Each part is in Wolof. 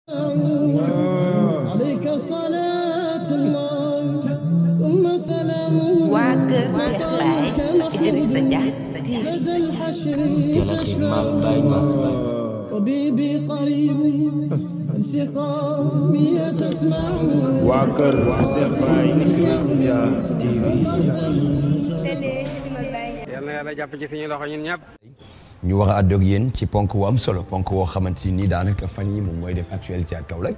عليك صلاة الله ثم سلامه waa kër Cheikh Baye ak Idrissa Dia TV لدى الحشر teel a ximaal Baye Niass طبيبي قريب انسقامي تسمع waa kër Cheikh Baye Idrissa Dia TV yal na yàlla jàpp ci suñu loxo ñun ñëpp. ñu war a àddu ak yéen ci ponk wu am solo ponk woo xamante ni daanaka fan yi moom mooy def actualité à Kaolack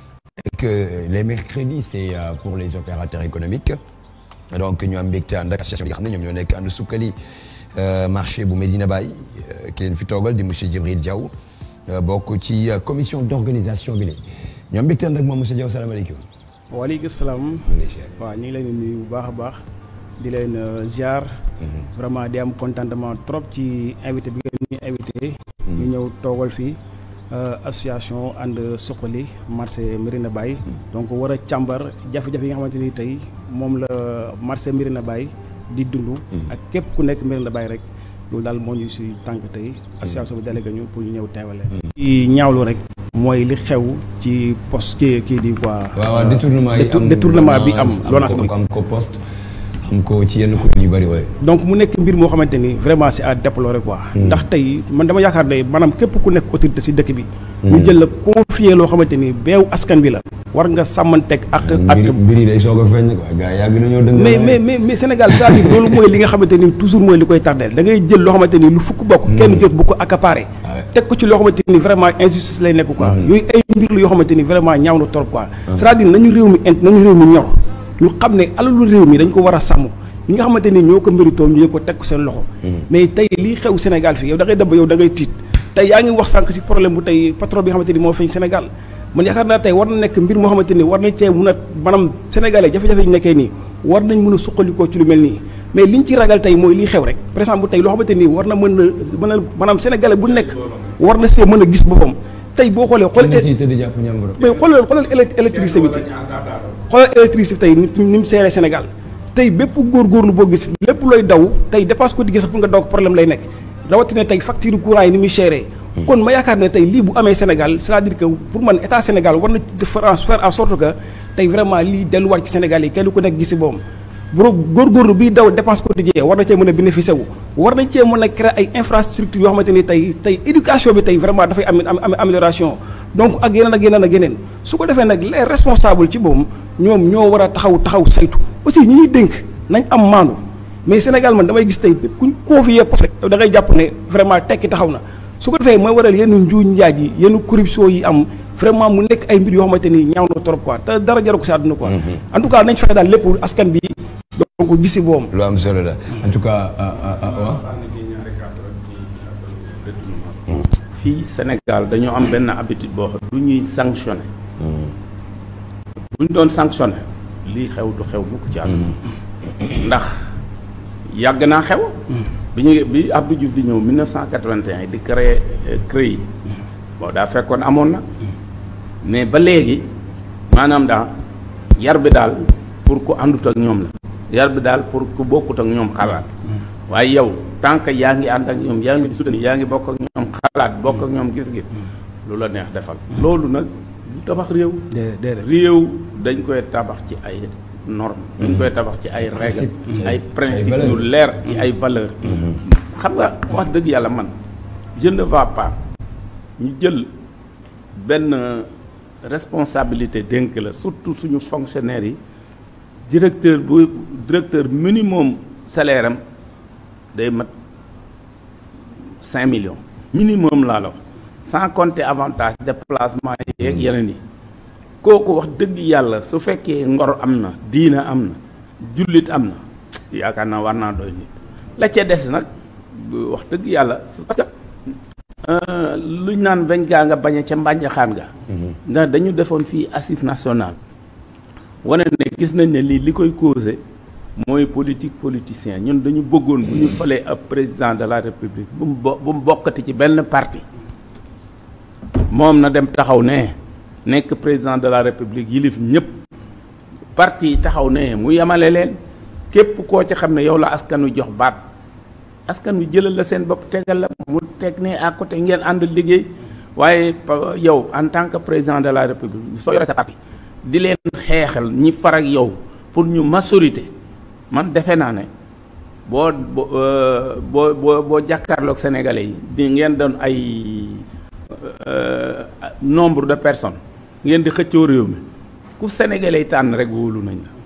et que les mercredis c'est euh, pour les opérateurs économiques donc ñu am mbégte ànd ak association bi nga xam ne ñoom ñoo nekk ànd sukkali euh, marché bu Medina Baye euh, ki leen fi toogal di monsieur Djibril Diaw euh, bokk ci euh, commission d'organisation bi léegi ñu am mbégte ànd ak moom monsieur Diaw salaamaaleykum. waaleykum salaam ñu ngi lay ziar. waaw ñu ngi leen di nuyu bu baax a baax di leen euh, ziar vraiment di am contentement trop ci invité bi ngeen ñu invité ñu ñëw toogal fii euh, association ànd suqali marché Médina Baye donc war a càmbar jafe-jafe yi nga xamante ni tey moom la marché Médina Baye di dund ak képp ku nekk Médina Baye rek loolu daal moo ñu si tànk tey association bi délégué ñu pour ñu ñëw teewale ci ñaawlu rek mooy li xew ci poste kii kii di quoi waaw waaw détournement yi détour- am détournement bi am am LONASE ko bi am ko poste am ko ci yenn kuréel yu bëri waaye. donc mu nekk mbir moo xamante ni vraiment c'est à déplorer quoi. ndax tey man dama yaakaar ne maanaam képp ku nekk autorité ci dëkk bi. ñu jël la confier loo xamante ni beew askan bi la. war nga sàmmanteeg ak ak. mbir mbir yi day soog a feeñ quoi gars yi yàgg nañoo dëng. mais mais mais mais Sénégal c'est-à-dire loolu mooy li nga xamante ni toujours mooy li koy tardeel da ngay jël loo xamante ni lu fukk bokk. kenn jot bu ko accaparé. Ouais. teg ko ci loo xamante ni vraiment injustice lay nekk quoi. yooyu ay mbir la yoo xamante ni vraiment ñaaw na trop quoi. c'est-à-dire nañu réew mi int nañu réew mi ñor ñu xam ne alalu réew mi dañ ko war a sàmm ñi nga xamante ni ñoo ko méritoo ñu ko teg ko seen loxo. mais tey lii xew Sénégal fii yow da ngay dem ba yow da ngay tiit tey yaa ngi wax sànq ci problème bu tey patron bi nga xamante ni moo feeñ Sénégal man yaakaar naa tey war na nekk mbir moo xamante ni war nañ cee mun a maanaam sénégalais jafe-jafe yi nekkee nii war nañ mën a suqalikoo ci lu mel nii mais liñ ci ragal tey mooy lii xew rek par exemple tey loo xamante ni war na mën a mën a maanaam sénégalais bu nekk war na see mën a gis boppam tey boo xoolee xool ci tëdd jàpp ñàmbur. mais xoolal xoolal élec- électricité bi tey xoolal électricité tey ni ni mu seeree Sénégal tey bépp góorgóorlu boo gis lépp looy daw tey dépasse ko di sax pour nga daw ko problème lay nekk rawatina tey facture courant yi ni muy seeree kon ma yaakaar ne tey lii bu amee Sénégal c'est-à-dire que pour man état Sénégal war na ci faire en faire en sorte que tey vraiment lii delluwaat ci Sénégal yi kenn ku nekk gis si boom bu góorgóorlu bi daw dépense quotidien war na cee mën a bénéficier wu war nañ cee mën a créer ay infrastructures yoo xamante ni tey tey éducation bi tey vraiment dafay am am amélioration donc ak yeneen ak yeneen ak yeneen su ko defee nag les responsables ci boobu ñoom ñoo war a taxaw taxaw saytu aussi ñi ñuy dénk nañ am maandu mais Sénégal man damay gis tey kuñ confier poste rek da ngay jàpp ne vraiment tekki taxaw na su ko defee mooy waral yenn njuuñ njaaj yi yenn corruption yi am vraiment mu nekk ay mbir yoo xamante ni ñaaw na trop quoi te dara jaru ko si àdduna quoi en tout cas nañ fexe daal lépp askan bi donc gisi boom lu am solo la en tout cas ah ah ah waaw. fii Sénégal dañoo am benn habitude boo xam du ñuy sanctionné bu ñu doon sanctionné lii xew du xew mukk ci àdduna ndax yàgg naa xew bi ñu bi Abdou Diouf di ñëw 1981 di créer CREI bon daa fekkoon amoon na mais ba léegi maanaam daal yar bi daal pour ku àndut ak ñoom la yar bi daal pour ku bokkut ak ñoom xalaat waaye yow tant que yaa ngi ànd ak ñoom yaa ngi soutenir yaa ngi bokk ak ñoom xalaat bokk ak ñoom gis-gis lu la neex defal loolu nag du tabax réew déedéet réew dañ koy tabax ci ay normes dañ koy tabax ci ay règles ci ay principes yu leer ci ay valeurs xam nga wax dëgg yàlla man je ne vais pas ñu jël benn responsabilité dénk la surtout suñu fonctionnaires yi directeur bu directeur minimum salaire am day mat cinq millions minimum laa la wax sans compter avantage déplacement yeeg yeneen yi kooku wax dëgg yàlla su fekkee ngor am na diina am na jullit am na yaakaar naa war naa doy nit la ca des nag wax dëgg yàlla parce que luñ naan weñ gaa nga bañ a ca mbànjaxaan ga ndax dañu defoon fii assise nationale wane ne gis nañ ne lii li koy causé mooy politique politicien ñun dañu bëggoon bu ñu falee ab président de la république bu mu bo bu mu bokkati ci benn parti moom na dem taxaw ne nekk président de la république yilif ñëpp parti yi taxaw ne mu yemale leen képp koo ci xam ne yow la askan wi jox baat askan wi jëlal la seen bopp tegal la mu teg ne à côté ngeen ànd liggéey waaye pa- yow en tant que président de la république soo yore sa parti di leen xeexal ñi far ak yow pour ñu majorité man defe naa ne boo boo euh, boo boo boo jàkkaarloog sénégalais yi di ngeen doon ay euh, nombre de personnes ngeen di xëccoo réew mi ku sénégalais yi tànn rek wóolu nañ la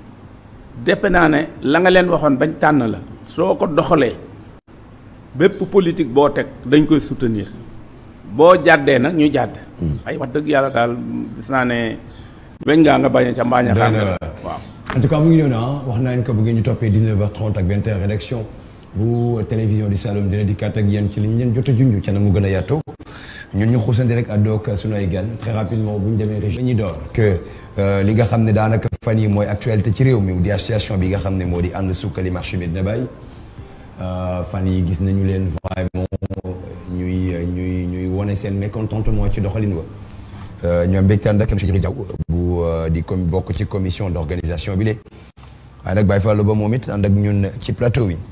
defe naa ne la nga leen waxoon bañ tànn la soo ko doxalee bépp politique boo teg dañ koy soutenir boo jàddee nag ñu jàdd ay wax dëgg yàlla daal gis naa ne weñ ngaa nga bañ a ca mbaañ a xam Doy na waar. waaw en tout cas mu ngi noonu ah wax naa leen ko bu ngeen ñu toppee 19h30 ak 20h rédaction bu télévision di Saloum dina dikkaat ak yéen ci li ñu leen jot a junj ca na mu gën a yaatoo ñun ñu xuusandi rek àddoo ak sunu ay gan très rapidement bu ñu demee région ñi door que euh, li nga xam ne daanaka fan yi mooy actualité ci réew mi di association bi nga xam ne moo di ànd sukkali marché Medina Baye Euh, fan yi gis nañu leen vraiment ñuy ñuy ñuy wone seen mécontentement ci doxalin wa Euh, ñoom mbégte ànd ak monsieur Djibril Diaw bu euh, di com bokk ci commission d'organisation bi de waaye nag Baye Fallou ba moom it ànd ak ñun ci plateau bi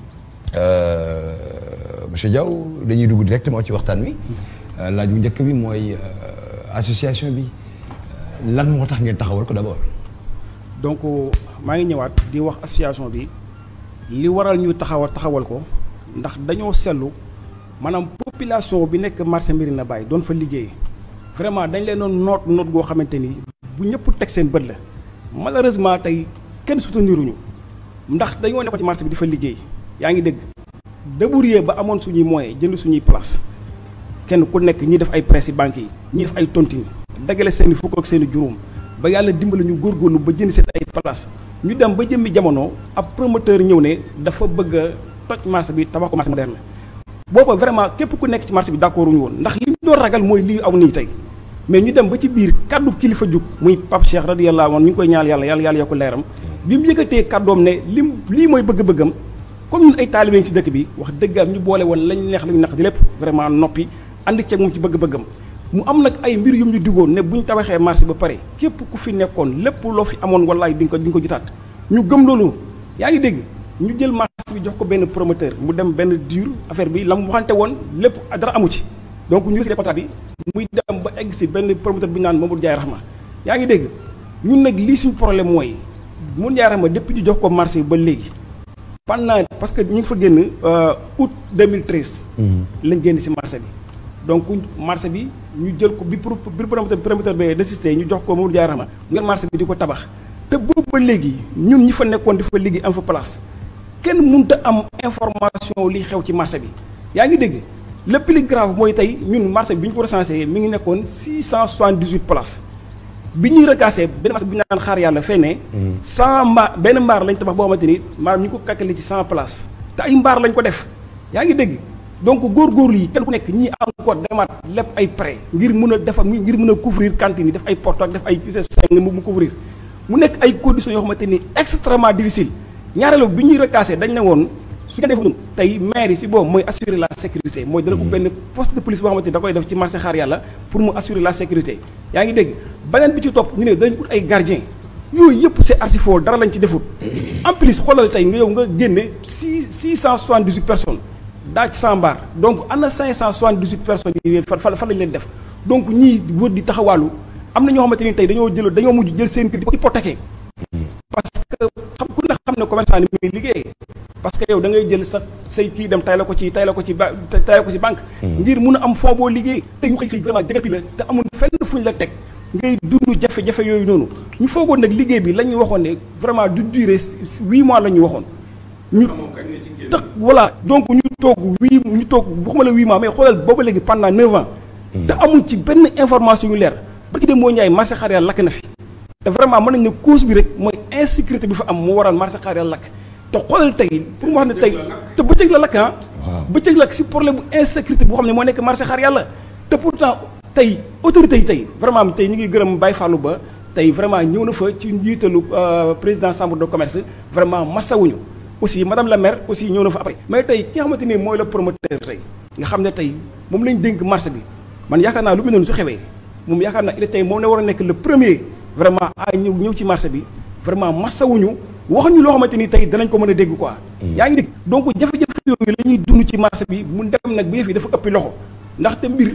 Euh, monsieur Diaw dañuy dugg directement ci waxtaan wi Euh, laaj bu njëkk bi mooy euh, association bi euh, lan moo tax ngeen taxawal ko d'abord donc maa ngi ñëwaat di wax association bi li waral ñu taxawal taxawal ko ndax dañoo seetlu maanaam population bi nekk marché Médina Baye doon fa liggéey vraiment dañ leen doon noot noot goo xamante ni bu ñëpp teg seen bët la malheureusement tey kenn souteniruñu ndax dañoo nekk ci marché bi di fa liggéey yaa ngi dégg débrouiller ba amoon suñuy moyens jënd suñuy place kenn ku nekk ñi def ay presse banques yi ñi def ay tontine dagale seen i fukk ak seen i juróom ba yàlla dimbali ñu góorgóorlu ba jënd seen ay place ñu dem ba jëmmi jamono ab promoteur ñëw ne dafa bëgg a toj marché bi tabax ko marché moderne booba vraiment képp ku nekk ci marché bi d'accord wuñu woon ndax li ñu doon ragal mooy lii aw nii tey mais ñu dem ba ci biir kaddu kilifa jug muy Pape Cheikh radiyallahu anhu ñu ngi koy ñaal yàlla yàlla yàlla yokk leeram bi mu yëkkatee kaddoom ne lim lii mooy bëgg-bëggam comme ñun ay taalibe ci dëkk bi wax dëggaam ñu boole woon lañ neex lañu naq di lépp vraiment noppi ànd ceeg moom ci bëgg-bëggam mu am nag ay mbir yum ñu diggoon ne bu ñu tabaxee marché ba pare képp ku fi nekkoon lépp loo fi amoon wallaay di nga ko di nga ko jotaat ñu gëm loolu yaa ngi dégg ñu jël marché bi jox ko benn promoteur mu dem benn dur affaire bi la mu waxante woon lépp dara amu ci donc ñu signé contrat bi muy dem ba egg si benn promoteur bi ñu naan Mamadou Ndiaye Rahma yaa ngi dégg ñun nag lii suñu problème mooy Mamadou Ndiaye Rahma depuis ñu jox ko marché bi ba léegi pendant parce que ñu ngi fa génn août 2013 lañ génn si marché bi donc marché bi ñu jël ko bi pro bi promoteur promoteur bi désisté ñu jox ko Mamadou Ndiaye Rahma mu ngeen marché bi di ko tabax te boobu ba léegi ñun ñi fa nekkoon di fa liggéey am fa place kenn mënut a am information li xew ci marché bi yaa ngi dégg le plus grave mooy tey ñun marché bi bi ñu ko recensé mi ngi nekkoon 678 places bi ñuy recassé benn marché bi ñu naan xaar yàlla fee ne 100 mbaar benn mbaar lañ tabax boo xamante ni maanaam ñu ngi ko calculé ci 100 places te ay mbaar lañ ko def yaa ngi dégg donc góorgóorlu yi kenn ku nekk ñii encore demaat lépp ay prêt ngir mën a defar ngir mën a couvrir cantine yi def ay porte ak def ay seng mu mu couvrir mu nekk ay conditions yoo xamante ni extrêmement difficile ñaareelu bi ñuy recassé dañ ne woon su ñu defoon tey maire yi si boobu mooy assurer la sécurité mooy dana ko benn poste de police boo xamante ni da koy def ci marché xaar yàlla pour mu assurer la sécurité yaa ngi dégg beneen bi ci topp ñu ne dañ ut ay gardien yooyu yëpp c'est archi faux dara lañ ci defut en plus xoolal tey nga yow nga génne six six cent soixante-dix-huit personnes daa ci 100 mbaar donc ana 578 personnes yi fan fan fan lañ leen def donc ñii wër di taxawaalu am na ñoo xamante ni tey dañoo jël dañoo mujj jël seen kër di ko hypothéquer parce que xam ku ne xam ne commerçant ni muy liggéey parce que yow da ngay jël sa say kii dem tay la ko ci tay la ko ci ba tay la ko ci banque ngir mun a am fond boo liggéey te ñu xëy xëy vraiment dégapi la te amul fenn fuñ la teg ngay dund jafe-jafe yooyu noonu ñu foogoon nag liggéey bi la ñu waxoon ne vraiment du durer huit mois la ñu waxoon ñu tax voilà donc ñu toog huit ñu toog waxuma la huit mois mais xoolal booba léegi pendant neuf ans te amul ci benn information yu leer ba ki dem moo ñaay marché xaar yàlla lakk na fi te vraiment mën nañ ne cause bi rek mooy insécurité bi fa am moo waral marché xaar yàlla lakk te xoolal tey pour mu wax ne tey te bëccëg la lakk ah bëccëg lakk si problème bu insécurité boo xam ne moo nekk marché xaar yàlla te pourtant tey autorités yi tey vraiment tey ñu ngi gërëm Baye Fallou Ba tey vraiment ñëw na fa ci njiitalu président chambre de commerce vraiment massawuñu aussi madame la maire aussi ñëw na fa après mais tey ki nga xamante ni mooy le promoteur tey nga xam ne tey moom lañ dénk marché bi man yaakaar naa lu mu noonu su xewee moom yaakaar naa il tey moom ne war a nekk le premier vraiment a ñëw ñëw ci marché bi vraiment massawuñu waxuñu loo xamante ni tey danañ ko mën a dégg quoi yaa ngi dégg donc jafe-jafe yooyu la ñuy dund ci marché bi mu dem nag bu yëf yi dafa ëppi loxo ndaxte mbir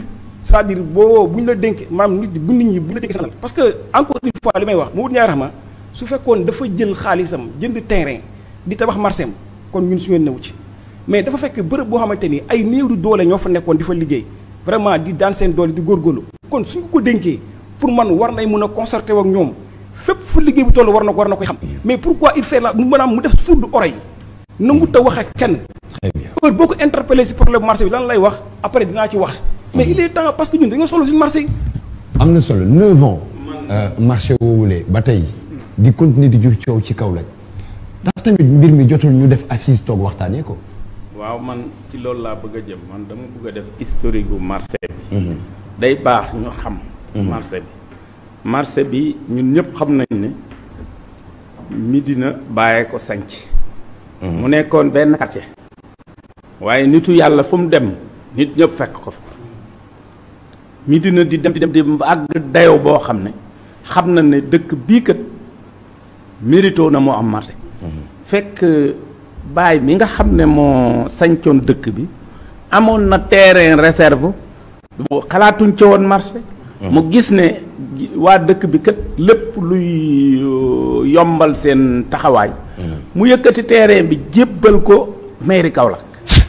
c'est-à-dire boo bu ñu la dénk maam nit bu nit ñi bu ñu la dénk sanal parce que encore une fois li may wax mu wut ñaar ma su fekkoon dafa jël xaalisam jënd terrain di tabax marché am kon ñun suñu newu ci mais dafa fekk bërëb boo xamante ni ay néew di doole ñoo fa nekkoon di fa liggéey vraiment di daan seen doole di góorgóorlu kon suñ ko dénkee pour man war nay mën a concerté ak ñoom fépp fu liggéey bu toll war na war na koy xam mais pourquoi il fait la mu maanaam mu def sourde oreille nangu ta wax ak kenn très bien heure boo ko interpellé si problème marché bi lan lay wax après dinaa ci wax mais il est temps parce que ñun dañoo solo suñu marché yi am na solo neuf ans marché woowulee ba tey di continuer di jur coow ci Kaolack ndax tamit mbir mi jotul ñu def assise toog waxtaanee ko waaw man ci loolu laa bëgg a jëm man dama bëgg a def historique gu marché bi day baax ñu xam marché bi marché bi ñun ñëpp xam nañ ne Médina bàyyee ko sanc mu nekkoon benn quartier waaye nitu yàlla fu mu dem nit ñëpp fekk ko fa Médina di dem di dem di àgg dayoo boo xam ne xam na ne dëkk bii kat mérito na moo am marché fekk baay mi nga xam ne moo sañcoon dëkk bi amoon na terrain réserve bu xalaatuñ ci woon marché mu gis ne waa dëkk bi kat lépp luy yombal seen taxawaay mu yëkkati terrain bi jébbal ko mairie Kaolack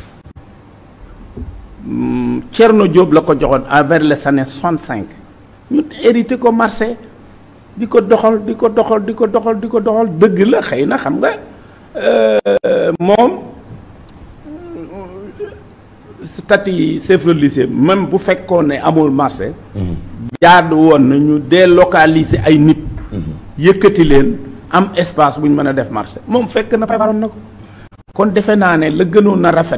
Thierno Diop la ko joxoon vers les années soixante cinq ñu hérité ko marché di ko doxal di ko doxal di ko doxal di ko doxal dëgg la xëy na xam nga moom statut chef religieux même bu fekkoon ne amul marché jaadu woon na ñu délocaliser ay nit yëkkati leen am espace bu ñu mën a def marché moom fekk na préparoon na ko kon defe naa ne la gënoon na rafet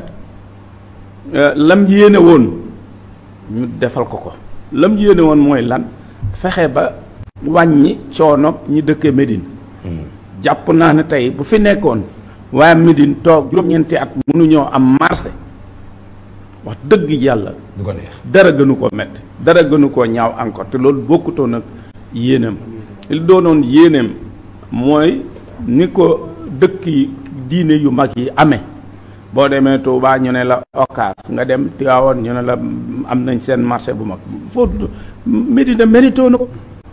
lam yéene woon ñu defal ko ko lam yéene woon mooy lan fexe ba wàññi coono ñi dëkkee Médine jàpp naa ne tey bu fi nekkoon waaye Médine toog juróom-ñeenti at mënuñoo am marché wax dëgg yàlla du ko neex dara gënu koo metti dara gënu koo ñaaw encore te loolu bokkutoon ak yéeneem li doonoon yéeneem mooy ni ko dëkk yi diine yu mag yi amee boo demee Touba ñu ne la Ocass nga dem Tivaouane ñu ne la am nañ seen marché bu mag foofu Médina mérito na ko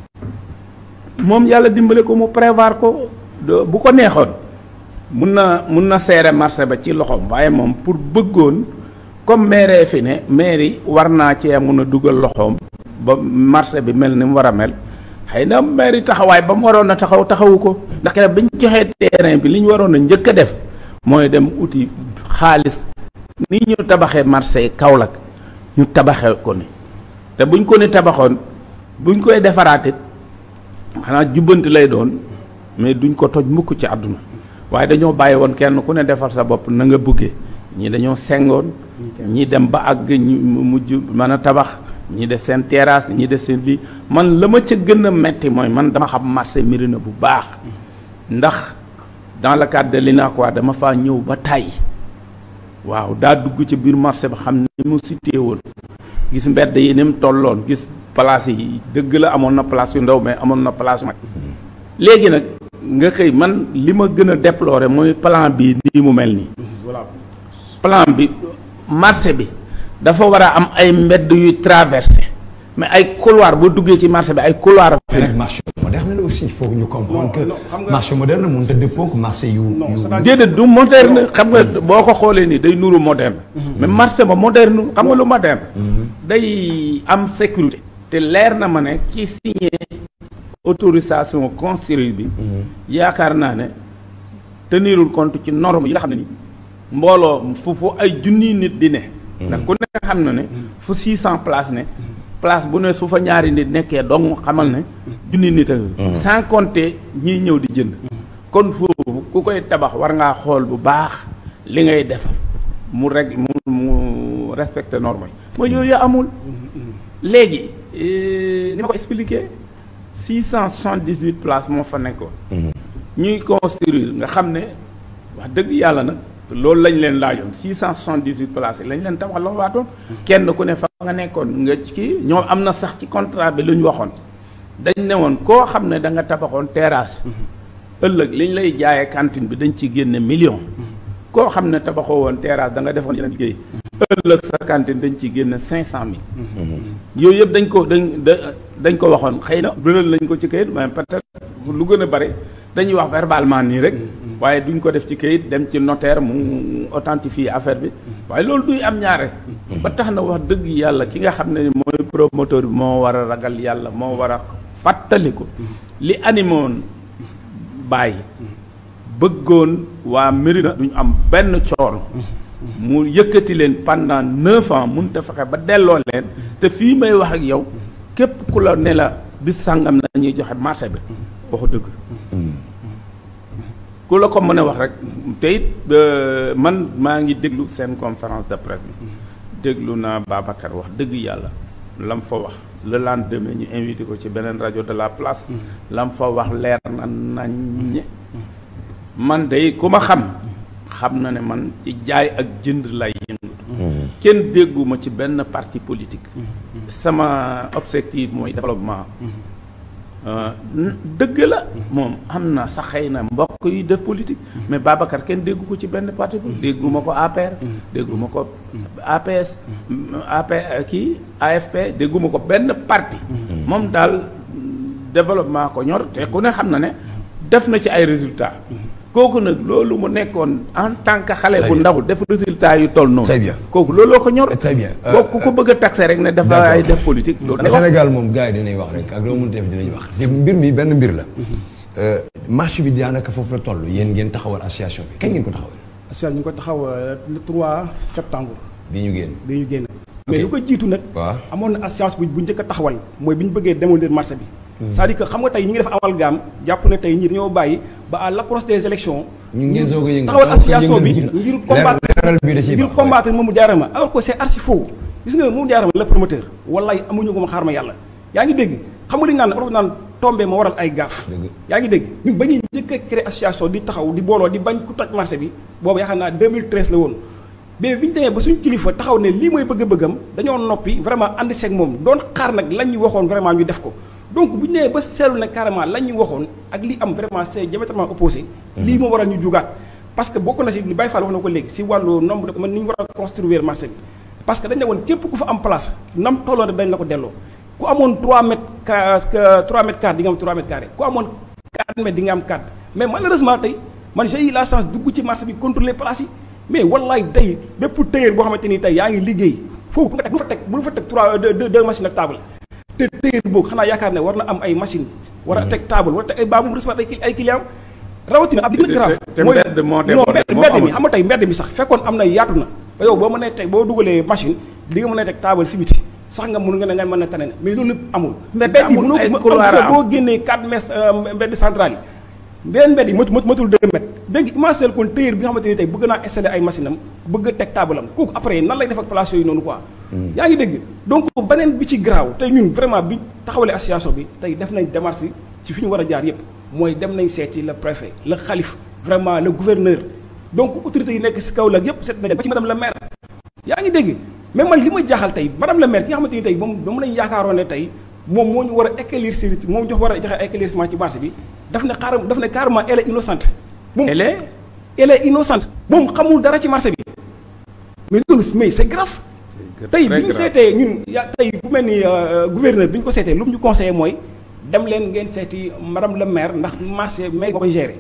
moom yàlla dimbale ko mu prévoir ko bu ko neexoon mun na mun na seere marché ba ci loxoom waaye moom pour bëggoon comme maire fi ne maire war naa cee mun a dugal loxoom ba marché bi mel ni mu war a mel xëy na maire taxawaay ba mu waroon a taxaw taxawu ko ndax kenn bañ joxee terrain bi li ñu waroon a njëkk a def mooy dem uti xaalis ni ñu tabaxee marché Kaolack ñu tabaxee ko ni te buñ ko ni tabaxoon buñ koy defaraatit xanaa jubbanti lay doon mais duñ ko toj mukk ci àdduna waaye dañoo bàyyi woon kenn ku ne defar sa bopp na nga bëggee ñii dañoo sengoon ñii dem ba àgg ñu mujj mën a tabax ñii def seen terrasse ñii def seen lii man la ma ca gën a metti mooy man dama xam marché Médina bu baax ndax dans le cadre de l'UNACOIS dama faa ñëw ba tàyyi waaw daa dugg ci biir marché ba xam ni mu cité woon gis mbedd yi ni mu tolloon gis place yi dëgg la amoon na place yu ndaw mais amoon na place yu mag léegi nag nga xëy man li ma gën a déplorer mooy plan bi nii mu mel nii plan bi marché bi dafa war a am ay mbedd yuy traversé mais ay couloir boo duggee ci marché bi ay couloir mais nag marché moderne la aussi il faut ñu comprendre que marché moderne mënut a dëppoo ak marché yu yu déedéet du moderne xam nga boo ko xoolee nii day nuru moderne mais marché ba moderne xam nga lu moderne day am sécurité te leer na ma ne ki signé autorisation construire bi yaakaar naa ne tenirul compte ci norme yi nga xam ne ni mbooloo fu fu ay junniy nit di ne ndax ku ne xam na ne fu six cent place ne place bu ne su fa ñaari nit nekkee dong xamal ne junni nit a sans compter ñiy ñëw di jënd kon foofu ku koy tabax war ngaa xool bu baax li ngay defar mu reg mu mu respecté norme yi mooy yooyu amul léegi ni ma ko expliqué six cent soixante-dix-huit places moo fa nekkoon ñuy construire nga xam ne wax dëgg yàlla nag loolu lañ leen laajoon six cent soixante-dix-huit places yi lañ leen tabax loo waatoon kenn ku ne fa nga nekkoon nga ci ñoom am na sax ci contrat bi lu ñu waxoon dañ ne woon koo xam ne da nga tabaxoon terrasse ëllëg liñ lay jaayee cantine bi dañ ci génne million koo xam ne tabaxoo woon terrasse da nga defoon yeneen liggéey ëllëg sa cantine dañ ci génne cinq cent mille yooyu yëpp dañ ko dañ da- dañ ko waxoon xëy na bëral lañ ko ci kayit mais peut-être lu gën a bari dañuy wax verbalement nii rek waaye duñ ko def ci kayit dem ci notaire mu authentifier affaire bi waaye loolu duy am ñaare ba tax na wax dëgg yàlla ki nga xam ne mooy promoteur bi moo war a ragal yàlla moo war a fàttaliku li animoon bàyyi bëggoon waa Médina duñu am benn coono mu yëkkati leen pendant neuf ans mun te fexe ba delloo leen te fii may wax ak yow képp ku la ne la bis sàngam la ñuy joxe marché bi waxu dëgg ku la ko mën a wax rek te it euh, man maa ngi déglu seen conférence de presse bi déglu naa Babacar wax dëgg yàlla lam fa wax le lendemain ñu invité ko ci beneen rajo de la place lam fa wax leer na nañ man day ku ma xam xam na ne man ci jaay ak jënd lay yëngatu kenn dégguma ci benn parti politique sama objectif mooy développement Euh, n- dëgg la moom am na sax xëy na mbokk yi def politique mais Babacar kenn déggu ko ci benn parti politique dégguma ko APR dégguma ko APS AP kii AFP dégguma ko benn parti moom daal développement ko ñor te ku ne xam na ne def na ci ay résultats kooku nag loolu mu nekkoon en tant que xale Très bu bien. ndaw def résultats yu toll noonu Très bien. kooku looloo ko ñor Très bien. Euh, kooku ku ko bëgg a taxé rek ne dafa ay def politique loolu mais Sénégal moom gars yi dinañ wax rek ak loo mënti def dinañ wax te mbir mi benn mbir la Euh, marché bi daanaka foofu la toll yéen ngeen taxawal association bi kañ ngeen ko taxawal association ñu ngi ko taxaw euh, le 3 septembre bii ñu génn bi ñu génn mais lu ko jiitu nag waaw amoon na association bu bu njëkk a taxawal mooy bi ñu bëggee démolir marché bi c'est-à-dire que xam nga tey ñi ngi def amalgame jàpp ne tey ñii dañoo bàyyi ba à l'approche des élections ñu ngeen soog a yëngal taxawal association bi yëngal- ngir leer- combattre leeral bi da ciy ngir baax, combattre Mamadou Diarra Ma alors que c'est archi faux gis nga Mamadou Diarra Ma le promoteur wallaay amuñu ko ma xaar ma yàlla yaa ngi dégg xam nga li ñu naan olof naan tombé ma waral ay gaaf Dëgg. yaa ngi dégg ñun ba ñuy njëkk a créer association di taxaw di booloo di bañ ku toj marché bi boobu yaakaar naa 2013 la woon mais bi ñu demee ba suñ kilifa taxaw ne lii mooy bëgg-bëggam dañoo noppi vraiment ànd seeg moom doon xaar nag lañ ñu waxoon vraiment ñu def ko donc bu ñu nee ba seetlu ne carrément lañ ñu waxoon ak li am vraiment c'est diamétralement opposé lii moo waral ñu jugaat parce que bokk na si li Baye Fall wax na ko léegi si wàllu nombre de man ni ñu war a construire marché bi parce que dañ ne woon képp ku fa am place nam tolloon rek dañ la ko delloo ku amoon 3 mètres ca 3 mètres carrés di nga am 3 mètres carrés ku amoon 4 mètres di nga am 4 mais malheureusement tey man j'ai eu la chance dugg ci marché bi contrôler place yi mais wallaay tey bépp tailleur boo xamante ni tey yaa ngi liggéey foofu bu nga teg bu fa teg bu fa teg 3 deux deux machines ak table te tailleur boobu xanaa yaakaar ne war na am ay machine war a teg table war a teg ay baabu recevoir ay ay clients rawatina ab li gën a grave te mbedd moo non débordé, mbedd moo mbedd mi amul. xam nga tey mbedd mi sax fekkoon am na yaatu na ba yow boo mënee teg boo dugalee machine li nga mën a teg table si biti sax nga mun nga ne nga mën a tane na mais loolu lépp amul Mbedd mbedd yi amul, mënoo ay ko couloir sa am. boo génnee 4 mètres euh, mbedd central yi beneen mbedd yi matu matu matul 2 mètres dégg imaginer kon tailleur bi nga xamante ni tey bëgg naa installer ay machine am bëgg a teg table am kooku après nan lay def ak place yooyu noonu quoi yaa ngi dégg donc beneen bi ci garaaw tey ñun vraiment bi taxawalee association bi tey def nañ démarche ci fi ñu war a jaar yépp mooy dem nañ seeti le préfet le xalif vraiment le gouverneur donc autorités yi nekk si kaw la yépp seet nañ ba ci madame la maire yaa ngi dégg mais man li ma jaaxal tey madame la maire ki nga xamante ni tey moom moom lañ yaakaaroon ne tey moom moo ñu war a éclaircir moom jox war a joxe éclaircissement ci marché bi daf ne xaaral daf ne carrément elle est innocente moom Elle est elle est innocente moom xamul dara ci marché bi mais loolu mais c'est grave tey très bi ñu grave. seetee ñun ya tey bu mel ni euh, gouverneur bi ñu ko seetee lu mu ñu conseillé mooy dem leen ngeen seeti madame le maire ndax marché maire moo koy gérer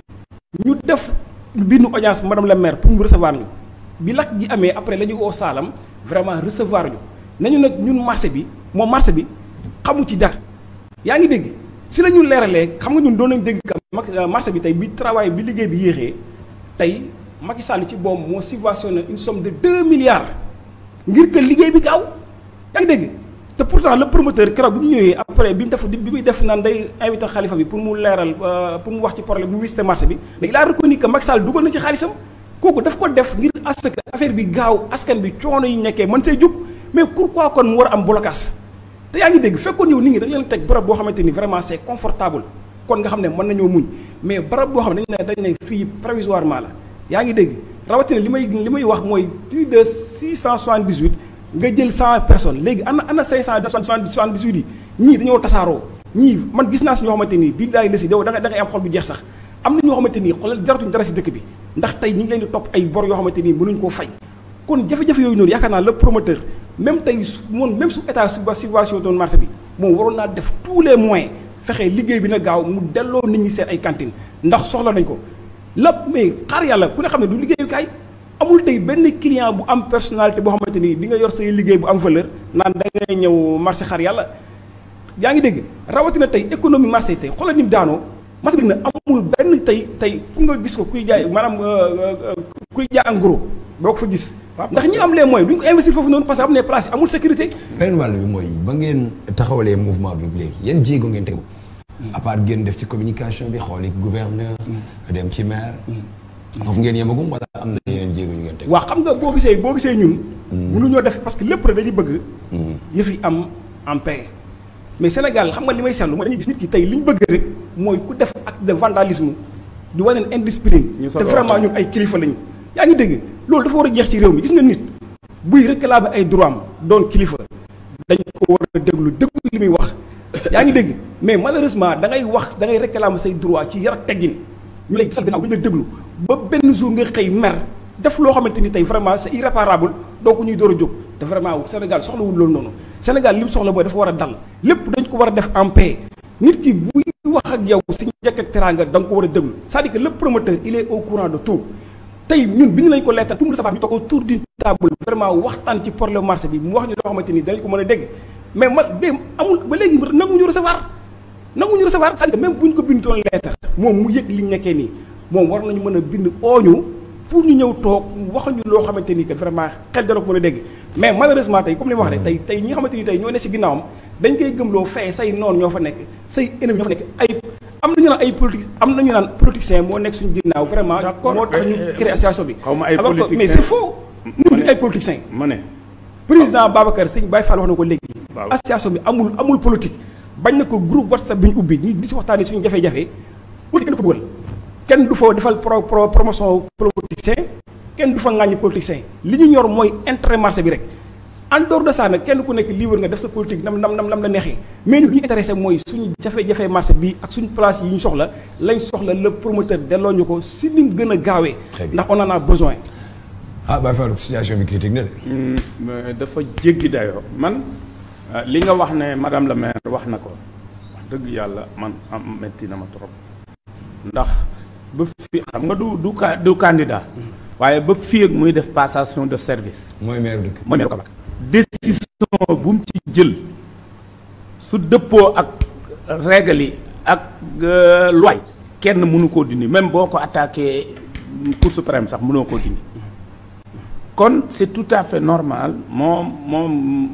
ñu def bindu audience madame la maire pour mu recevoir ñu bi lakk ji amee après la ñu woo saalam vraiment recevoir ñu nañu nag ñun marché bi moom marché bi xamu ci dara yaa ngi dégg si la ñu leeralee xam nga ñun doon nañ dégg que mag- euh, marché bi tey bi travail bi liggéey bi yéexee tey Macky Sall ci boobu moo subventionné une somme de 2 milliards ngir que liggéey bi gaaw yaa ngi dégg te pourtant le promoteur keroog bi ñu ñëwee après bi mu def bi muy def naan day invité xalifa bi pour mu leeral euh, pour mu wax ci problème mu visité marché bi mais il a reconnu que Macky Sall dugal na ci xaalisam kooku daf ko def ngir à ce que affaire bi gaaw askan bi coono yi nekkee mën see jóg mais pourquoi kon mu war a am blocage te yaa ngi dégg fekkoon yow nit ñi dañu leen teg barab boo xamante ni vraiment c'est confortable kon nga xam ne mën nañoo muñ mais barab boo xam ne dañu ne dañu ne fii provisoirement la yaa ngi dégg rawatina li may li may wax mooy plus de 678 nga jël 100 personnes léegi ana ana 578 yi ñii dañoo tasaaroo ñii man gis naa si ñoo xamante nii bii daay desi yow da ngay da ngay am xol bu jeex sax am na ñoo xamante nii xoolal jaratuñ dara si dëkk bi ndax tey ñi ngi leen di topp ay bor yoo xamante nii mënuñ koo fay kon jafe-jafe yooyu noonu yaakaar naa le promoteur même tey su moom même su état suba subvention doon marché bi moom waroon naa def tous les moyens fexe liggéey bi na gaaw mu delloo nit ñi seen ay cantine ndax soxla nañ ko lépp mais xaar yàlla ku ne xam ne du liggéeyukaay amul tey benn client bu am personnalité boo xamante ni di nga yor say liggéey bu am valeur naan da ngay ñëw marché xaar yàlla yaa ngi dégg rawatina tey économie marché tey xoolal ni mu daanoo marché bi nag amul benn tey tey fu nga gis ko kuy jaay maanaam kuy jaay en gros boo ko fa gis ndax ñi am les moyens duñ ko investir foofu noonu parce que am ne place yi amul sécurité beneen wàll bi mooy ba ngeen taxawalee mouvement bi léegi yan jéego ngeen tegu à part ngeen def ci communication bi xooli gouverneur dem ci maire foofu ngeen yemagum wala am na yeneen jéego yu ngeen tegu waaw xam nga boo gisee boo gisee ñun mënuñoo def parce que lépp rek dañuy bëgg yëf yi am en paix mais Sénégal xam nga li may seetlu mooy dañuy gis nit ki tey li ñu bëgg rek mooy ku def acte de vandalisme di wane indiscipline te vraiment ñun ay kilifa lañu yaa ngi dégg loolu dafa war a jeex ci réew mi gis nga nit buy réclamer ay droit am doon kilifa dañ ko war a déglu déglu li muy wax yaa ngi dégg mais malheureusement da ngay wax da ngay réclamer say droit ci yar ak teggin ñu lay gisal gannaaw bu ñu la déglu ba benn jour nga xëy mer def loo xamante ni tey vraiment c'est irréparable donc ñuy door a jóg te vraiment Sénégal soxlawul loolu noonu Sénégal li mu soxla mooy dafa war a dal lépp dañ ko war a def en paix nit ki buy wax ak yow si njëkk ak teraanga da nga ko war a déglu c'est-à-dire que le promoteur il est au courant de tout tey ñun bi ñu lañ ko leetal pour mu savoir ñu toog autour d'une table vraiment waxtaan ci problème marché bi mu wax ñu loo xamante ni danañ ko mën a dégg mais ma ba amul ba léegi nanguñu recevoir nanguñu recevoir c'est-à-dire que même bu ñu ko bindoon leetar moom mu yëg li ñu nekkee nii moom war nañu mën a bind ooñu pour ñu ñëw toog waxuñu loo xamante ni que vraiment xel dana ko mën a dégg mais malheureusement tey comme li ma wax rek tey tey ñi nga xamante ni tey ñoo ne si ginnaawam dañ koy gëmloo fay say noonu ñoo fa nekk say ennemi ñoo fa nekk ay am nañu naan ay politique am nañu naan politicien moo nekk suñu ginnaaw vraiment moo tax ñu créé association bi xaw ma ay alors que politicien mais c'est faux ñun ñu ay politiciens ma ne président Babacar Sëñ Baye Fall wax na ko léegi Waaw. association bi amul amul politique bañ na ko groupe whatsapp bi ñu ubbi ñi di si waxtaanee suñu jafe-jafe politique kenn du fa dugal kenn du fa defal pro pro promotion politicien kenn du fa ŋàññi politicien li ñu ñor mooy intérêt marché bi rek en dehors de ça nag kenn ku nekk libre nga def sa politique nam nam nam nam la neexee mais ñun li ñu intéressé mooy suñu jafe-jafe marché bi ak suñu place yi ñu soxla lañ soxla le promoteur delloo ñu ko si ni mu gën a gaawee Très bien. ndax on en a besoin ah Baye Fall situation bi critique na de mais dafa jéggi dayoo man euh, li nga wax ne madame la maire wax na ko wax dëgg yàlla man am metti na ma trop ndax ba fi xam nga du du ca- du candidat waaye ba fii ak muy def passation de service mooy maire dëkk mooy maire Kaolack décision bu mu ci jël su dëppoo ak règle yi ak euh, loi kenn mënu koo dindi même boo ko attaqué Cour suprême sax mënoo koo dindi kon c'est tout à fait normal moom moom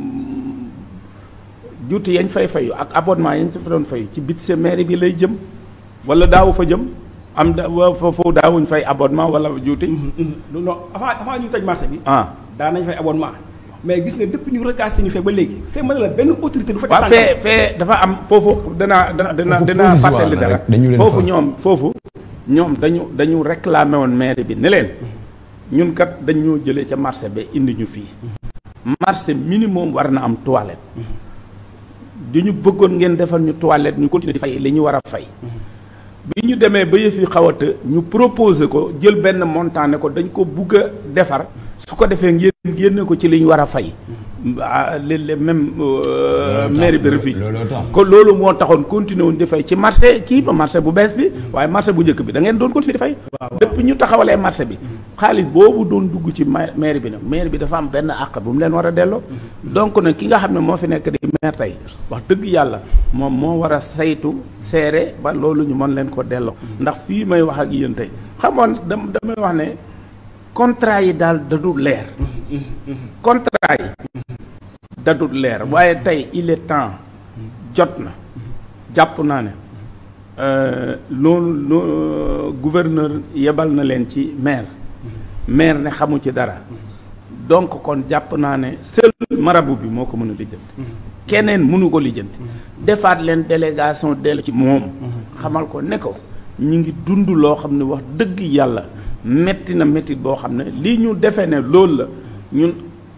juuti yañ fay fayu ak abonnement yañ fa doon fayu ci budget mairie bi lay jëm wala daawu fa jëm am da wa- foofu daawuñ fay abonnement wala juuti non non avant avant ñu tëj marché bi ah daan nañ fay abonnement mais gis nga depuis ñu recasé ñu fee ba léegi fee mën na la benn autorité du fa waaw tànkam. fee fee dafa am foofu danaa dana dana Foofu danaa provisoire fàttali la dara rek, dañu leen foofu fa- ñoom foofu ñoom dañu dañu réclamé woon maire bi ne leen ñun kat dañ ñoo jëlee ca marché ba indi ñu fii marché minimum war na am toilette di ñu bëggoon ngeen defal ñu toilette ñu continuer di fay li ñu war a fay bi ñu demee ba yëf yi xaw a të ñu proposé ko jël benn montant ne ko dañ ko bugg a defar su ko defee ngeen génne ko ci li ñu war a fay ah le le même euh, Looloo tax, mairie bi loolu- refusé looloo tax. kon loolu moo taxoon continuer woon di fay ci marché kii ba marché bu bees bi waaye marché bu njëkk bi da ngeen doon continuer di fay depuis ñu taxawalee marché bi xaalis boobu doon dugg ci ma- mairie bi nag mairie bi dafa am benn àq bu mu leen war a delloo donc nag ki nga xam ne moo fi nekk di maire tey wax dëgg yàlla moom moo war a saytu seere ba loolu ñu mën leen ko delloo ndax fii may wax ak yéen tey xamoon dam damay wax ne contrat yi daal dadul leer contrat yi dadul leer waaye tey il est temps jot na jàpp naa ne euh, loolu loo gouverneur yebal na leen ci maire maire ne xamu ci dara donc kon jàpp naa ne seul marabout bi moo ko mën a lijjanti keneen mënu ko lijjanti defaat leen délégation dellu ci moom xamal ko ne ko ñu ngi dund loo xam ne wax dëgg yàlla metti na metti boo xam ne lii ñu defee ne loolu la ñun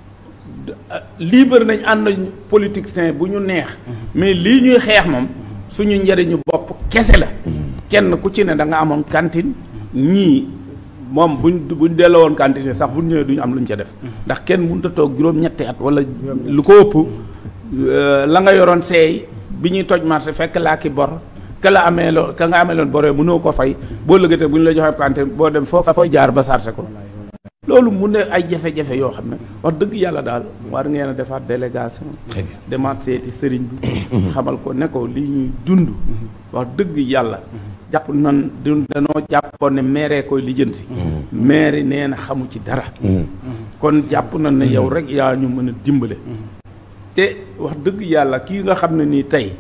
libre nañ ànd nañ politicien bu ñu neex mais lii ñuy xeex moom suñu njëriñu bopp kese la kenn ku ci ne da nga amoon cantine ñii moom buñ buñ delloo woon quantité sax buñ ñëwee duñu am luñ ca def ndax kenn mënut a toog juróom-ñetti at wala lu ko ëpp euh, la nga yoroon seey bi ñuy toj marché fekk laa ki bor ka la amee loo ka nga amee loon boree mënoo ko fay boo lëggatee bu ñu la joxee quantité boo dem foo fooy jaar ba sarse ko loolu mu ne ay jafe-jafe yoo xam ne wax dëgg yàlla daal war ngeen a defaat délégation Très bien. demaat seeti sëriñ bi xamal ko ne ko li ñuy dund wax dëgg yàlla jàpp nan du danoo jàppoon ne maire koy lijjanti maire nee na xamu ci dara kon jàpp na ne yow rek yaa ñu mën a dimbale te wax dëgg yàlla kii nga xam ne nii tey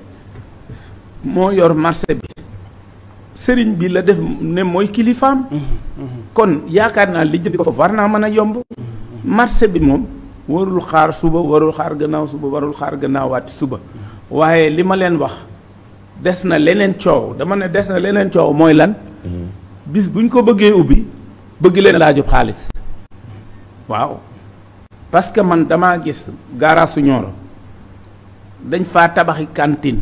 moo yor marché bi sëriñ bi la def ne mooy kilifaam kon yaakaar naa lijjanti ko foofu war naa mën a yomb marché bi moom warul xaar suba warul xaar gannaaw suba warul xaar gannaawaati suba waaye li ma leen wax des na leneen coow dama ne des na leneen coow mooy lan bis buñ ko bëggee ubbi bëgg leen laajub xaalis waaw parce que man damaa gis gaaraasu Nioro dañ faa tabaxi cantine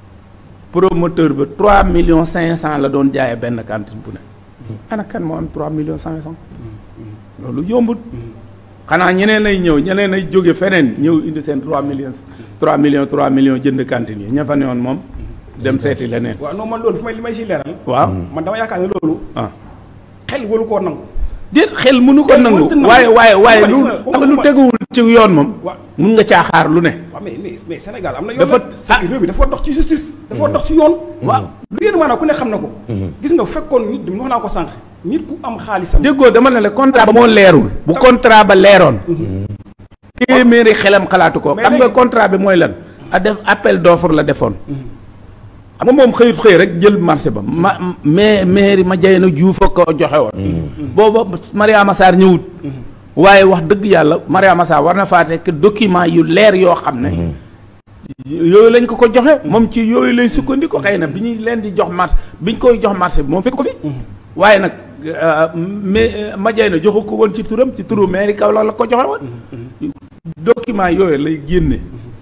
promoteur ba 3 millions 500 la doon jaayee benn cantine bu ne ana kan moo am 3 millions 500 loolu yombut xanaa ñeneen ay ñëw ñeneen ay jóge feneen ñëw indi seen 3 millions 3 millions 3 millions jënd cantine yi ña fa ne woon moom dem seeti leneen waaw non man loolu fi may li may si leeral waaw man dama yaakaar ne loolu ah xel waru koo nangu déet xel mënu ko Xel nangu mënut a nangu. waaye waaye waaye lu Waxuma- xam nga lu teguwul ci yoon moom Wa- mun nga caaxaar lu ne waaw mais mais mais Sénégal am na yoon Dafa- nag. c'est que réew mi dafa dox ci justice dafa dox ci yoon waaw lu yéen maanaam ku ne xam na ko gis nga bu fekkoon nit wax naa ko sànq nit ku am xaalisam déggoo dama ne la contrat ba moo leerul bu contrat ba leeroon téeméeri xelam xalaatu ko Mais xam nga léegi- contrat bi mooy lan a def appel d'offre la defoon xam nga moom xëyut xëy rek jël marché ba ma mais mairie ma jay na juuf a ko joxe woon booba Mariama Sarr ñëwut waaye wax dëgg yàlla Mariama Sarr war na faa tekk document yu leer yoo xam ne yooyu lañ ko ko joxe moom ci yooyu lay sukkandiku xëy na bi ñuy leen di jox marché bi ñu koy jox marché bi moom fekk ko fi waaye nag mais ma jay na joxu ko woon ci turam ci turu mairie kaw la la ko joxe woon document yooyu lay génne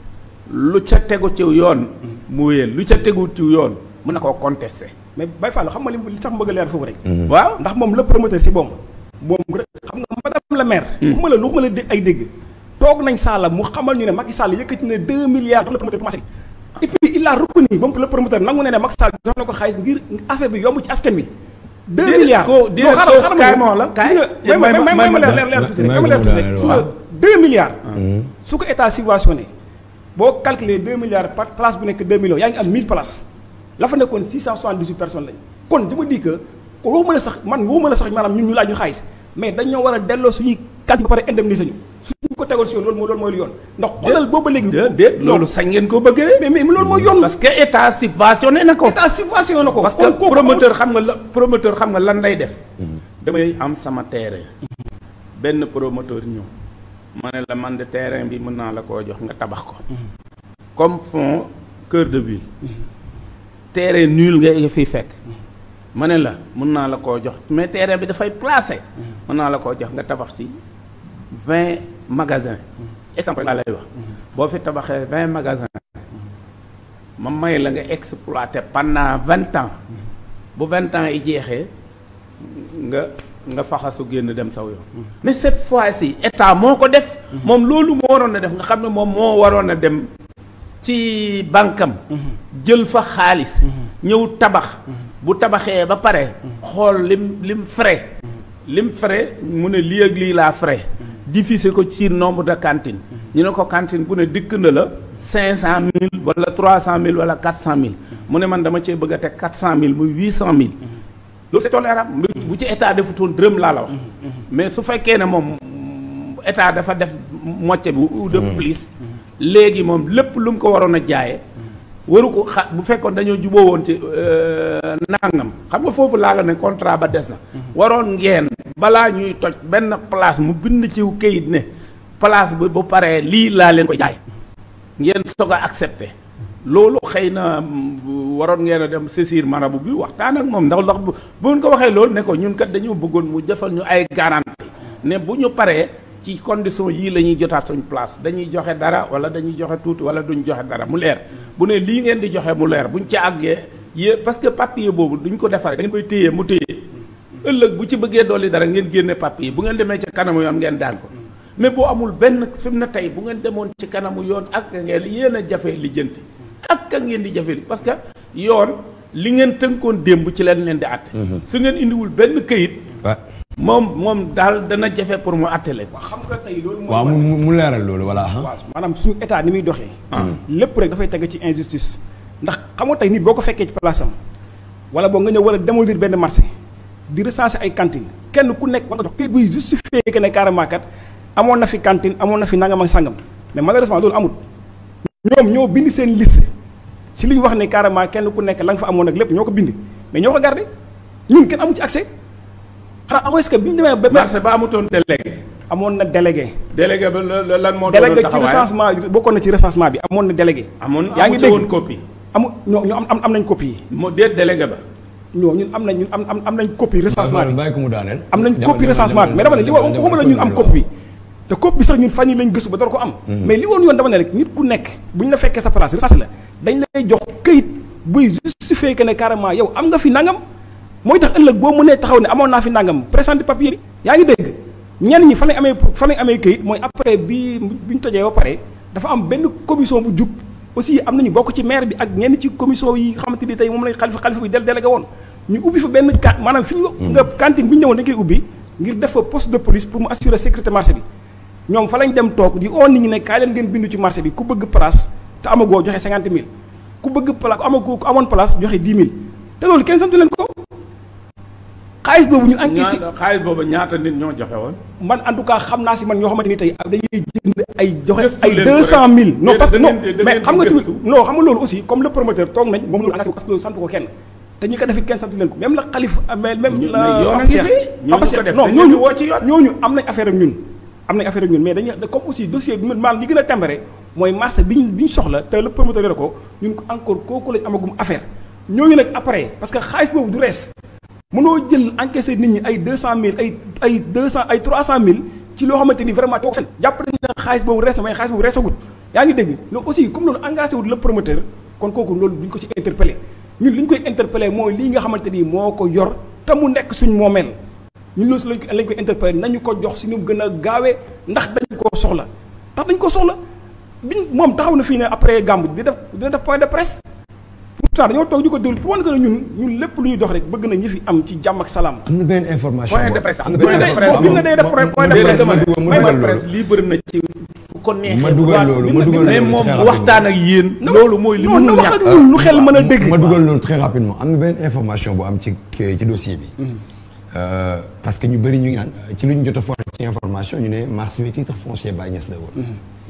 lu ca tegu ci yoon mu wéyal lu ca tegu ci yoon mën na koo contester mais Baye Fall xam nga li li tax mu bëgg a leer foofu rek waaw ndax moom le promoteur si boom moom rek xam nga madame la maire waxuma la lu waxuma la dégg ay dégg toog nañ Sall mu xamal ñu ne Macky Sall yëkkati na 2 milliards jox le promoteur commencé et puis il a reconnu moom le promoteur nangu ne ne Macky Sall jox na ko xaalis ngir affaire bi yomb ci askan bi 2 Déedéet milliards ko- non déedéet xaaral ko- xaaral kaay ma ma wax la, kaay. gis nga may ma may ma ma leer leer leer tuuti rek may ma leer tuuti rek gis nga 2 milliards su ko état subventionné boo calculer 2 milliards par place bu nekk 2 millions yaa ngi am 1000 places la fa nekkoon 678 personnes lañ kon je me dis que ko waxuma la sax man waxuma la sax maanaam ñun ñu laaj ñu xaalis mais dañoo war a delloo suñuy calcul ba pare indemniser ñu suñu ko tegoon si yoon loolu moo loolu mooy lu yoon ndax xoolal booba léegi déet déet loolu sañ ngeen ko bëgg de mais mais loolu mooy yoon parce que état subventionné na ko état subventionné na ko parce que kon kooku promoteur xam nga la promoteur xam nga lan lay def damay am sama terrain benn promoteur ñëw ma ne la man de terrain bi mën naa la koo jox nga tabax ko comme fond cœur de ville terrain nul nga fiy fekk ma ne la mën naa la koo jox mais terrain bi dafay placé mën naa la koo jox nga tabax ci vingt magasins exemple laa lay wax boo fi tabaxee vingt magasins ma may la nga exploité pendant vingt ans bu vingt ans yi jeexee nga nga faxasu génn dem saw yoon mais cette fois-ci état moo ko def moom loolu moo waroon a def nga xam ne moom moo waroon a dem ci bankam jël fa xaalis ñëw tabax bu tabaxee ba pare xool lim lim frais lim frais mu ne lii ak lii laa frais diffuser ko ci nombre de cantines ñu ne ko cantine bu ne dikk na la cinq cent mille wala trois cent mille wala quatre cent mille mu ne man dama cee bëgg a teg quatre cent mille muy huit cent mille loolu c'est tolérable bu ci état defutoon dërëm laa la wax mais su fekkee ne moom état dafa def moitié bi ou de plus léegi moom lépp lu mu ko waroon a jaaye waru ko xa bu fekkoon dañoo juboo woon ci nangam xam nga foofu laa la ne contrat ba des na waroon ngeen balaa ñuy toj benn place mu bind ci kayit ne place bi bu paree lii laa leen ko jaay ngeen soog a accepté loolu xëy na waroon ngeen a dem saisir marabu bi waxtaan ak moom ndax ndax bu bu ngeen ko waxee loolu ne ko ñun kat dañoo bëggoon mu defal ñu ay garantie ne bu ñu paree ci condition yii la ñuy jotaat suñ place dañuy joxe dara wala dañuy joxe tuuti wala duñ joxe dara mu leer bu ne lii ngeen di joxe mu leer buñ ci àggee yé parce que papier boobu duñ ko defaree dañ koy téye mu téye ëllëg bu ci bëggee dolli dara ngeen génne papier yi bu ngeen demee ci kanamu yoon ngeen daan ko mais boo amul benn fi mu ne tey bu ngeen demoon ci kanamu yoon ak ngeen yéen a jafe lijjanti ak ka ngeen di jafe parce que yoon li ngeen tënkoon démb ci leen leen di àtte su ngeen indiwul benn këyit waaw moom moom daal dana jafe pour mu àtte leen xam nga tey loolu mooy waaw mu mu- mu leeral loolu voilà ah. waaw maanaam suñu état ni muy doxee. lépp rek dafay teg ci injustice. ndax xam nga tey nit boo ko fekkee ci place am wala boo nga ñëw war a démolir benn marché di recenser ay cantine kenn ku nekk war nga jox kayit buy justifier que ne carrément kat amoon na fi cantine amoon na fi nangam ak sangam mais malheureusement loolu amul. ñoom ñoo bind seen liste si li ñu wax ne carrément kenn ku nekk la nga fa amoon ak lépp ñoo ko bind mais ñoo ko gardé ñun kenn amu ci accès xanaa est-ce que bi ñu demee ba. marché ba amutoon délégué amoon na délégué. délégué ba la- la- lan moo délégué doonoon ci taxawaayam recensement bokkoon na ci recensement bi amoon na délégué. amoon yaa ngi amu ci dégg woon copie amu ñoo ñu am am am nañ copie yi moo déet délégué ba ñoo ñun am nañ ñun am am am nañ copie recensement bi bàyyi ko mu daaneel. am nañ Demal, copie demal, recensement bi mais dama ne li demal, woon demal, waxuma la ñun am demal, copie bi te copie bi sax ñun fan yi lañ gëstu ba door ko am mais li woon yoon dama ne rek nit ku nekk bu ñu la fekkee sa place recensé la dañ lay jox këyit buy justifier que ne carrément yow am nga fi nangam mooy tax ëllëg boo mënee taxaw ne amoon naa fi nangam présenter papier bi yaa ngi dégg ñenn ñi fa lañ amee fa lañ amee këyit mooy après bi bi ñu tojee ba pare dafa am benn commission bu jug aussi am nañu bokk ci maire bi ak ñenn ci commission yi xamante ni tey moom lañ xalifa xalifa bi del délégué woon ñu ubbi fa benn ka maanaam fi ñu nga cantine bi ñu ñëwoon dañ koy ubbi ngir def fa poste de police pour mu assurer sécurité marché bi ñoom fa lañ dem toog di oo nit ñi ne kaay leen ngeen bindu ci marché bi ku bëgg place te amagoo joxe cinquante mille ku bëgg place ku amagoo ku amoon place joxe dix mille te loolu kenn santu leen ko xaalis boobu ñu encaissé ñaata xaalis boobu ñaata nit ñoo joxe woon man en tout cas xam naa si man ñoo xamante ni tey dañuy jënd ay joxe Gëstu ay leen deux ko cent rek. mille non Yéen parce que da non ngeen di- da mais ngeen xam di nga tamit gëstu. non xam nga loolu aussi comme le promoteur toog nañ moom loolu engagé ko parce que loolu sant ko kenn te ñi ko def it kenn sant leen ko même la xalif mais même Ñu- la mais yoon a Papa ngi Cheikh- fi. Ñooñu Papa ko Cheikh, def non dañ ñooñu leen di woo ci yoon. ñooñu am nañ affaire ak ñun am nañ affaire ak ñun mais dañuy comme aussi dossier bi maanaam li gën a tembare mooy marché bi ñu bi ñu soxla te le promoteur yore ko ñun ko encore kooku lañ amagum affaire ñooñu nag après parce que xaalis boobu du rees mënoo jël encaissé nit ñi ay deux cent mille ay ay deux cent ay trois cent mille ci loo xamante ni vraiment toog fen jàpp nañu ne xaalis boobu rees na mais xaalis boobu reesagut yaa ngi dégg loolu aussi comme loolu engagé wut le promoteur kon kooku loolu duñ ko ci interpellé ñun li ñu koy interpellé mooy lii nga xamante ni moo ko yor te mu nekk suñ moomeel ñun loolu lañ ko lañ koy interpellé nañu ko jox si ñu gën a gaawee ndax dañ koo soxla ndax dañ ko soxla biñ moom taxaw na fii ne après gàmb di def dina def point de presse pourtant dañoo toog di ko déglu pour wane que ne ñun ñun lépp lu ñuy dox rek bëgg na ñi fi am ci jàmm ak salaam am na benn information. Point de boo- presse, am na point benn de presse. information- bi mu ne day def point- point de ma- ma- presse, ma dama dugal- ma may dugal ma loolu. presse libre na ci fu ko neexee ma dugal loolu ma dugal mais loolu moom très mu rapidement. waxtaan ak yéen Non, loolu mooy li non, na mënul wax ñàkk ak ñun lu xel mën a dégg ma dugal loolu très rapidement am na benn information bu am ci ci dossier bi. Euh, parce que ñu bëri ñu ngi naan ci lu ñu jot a for ci information ñu ne marché bi titre foncier Baye Niass la woon.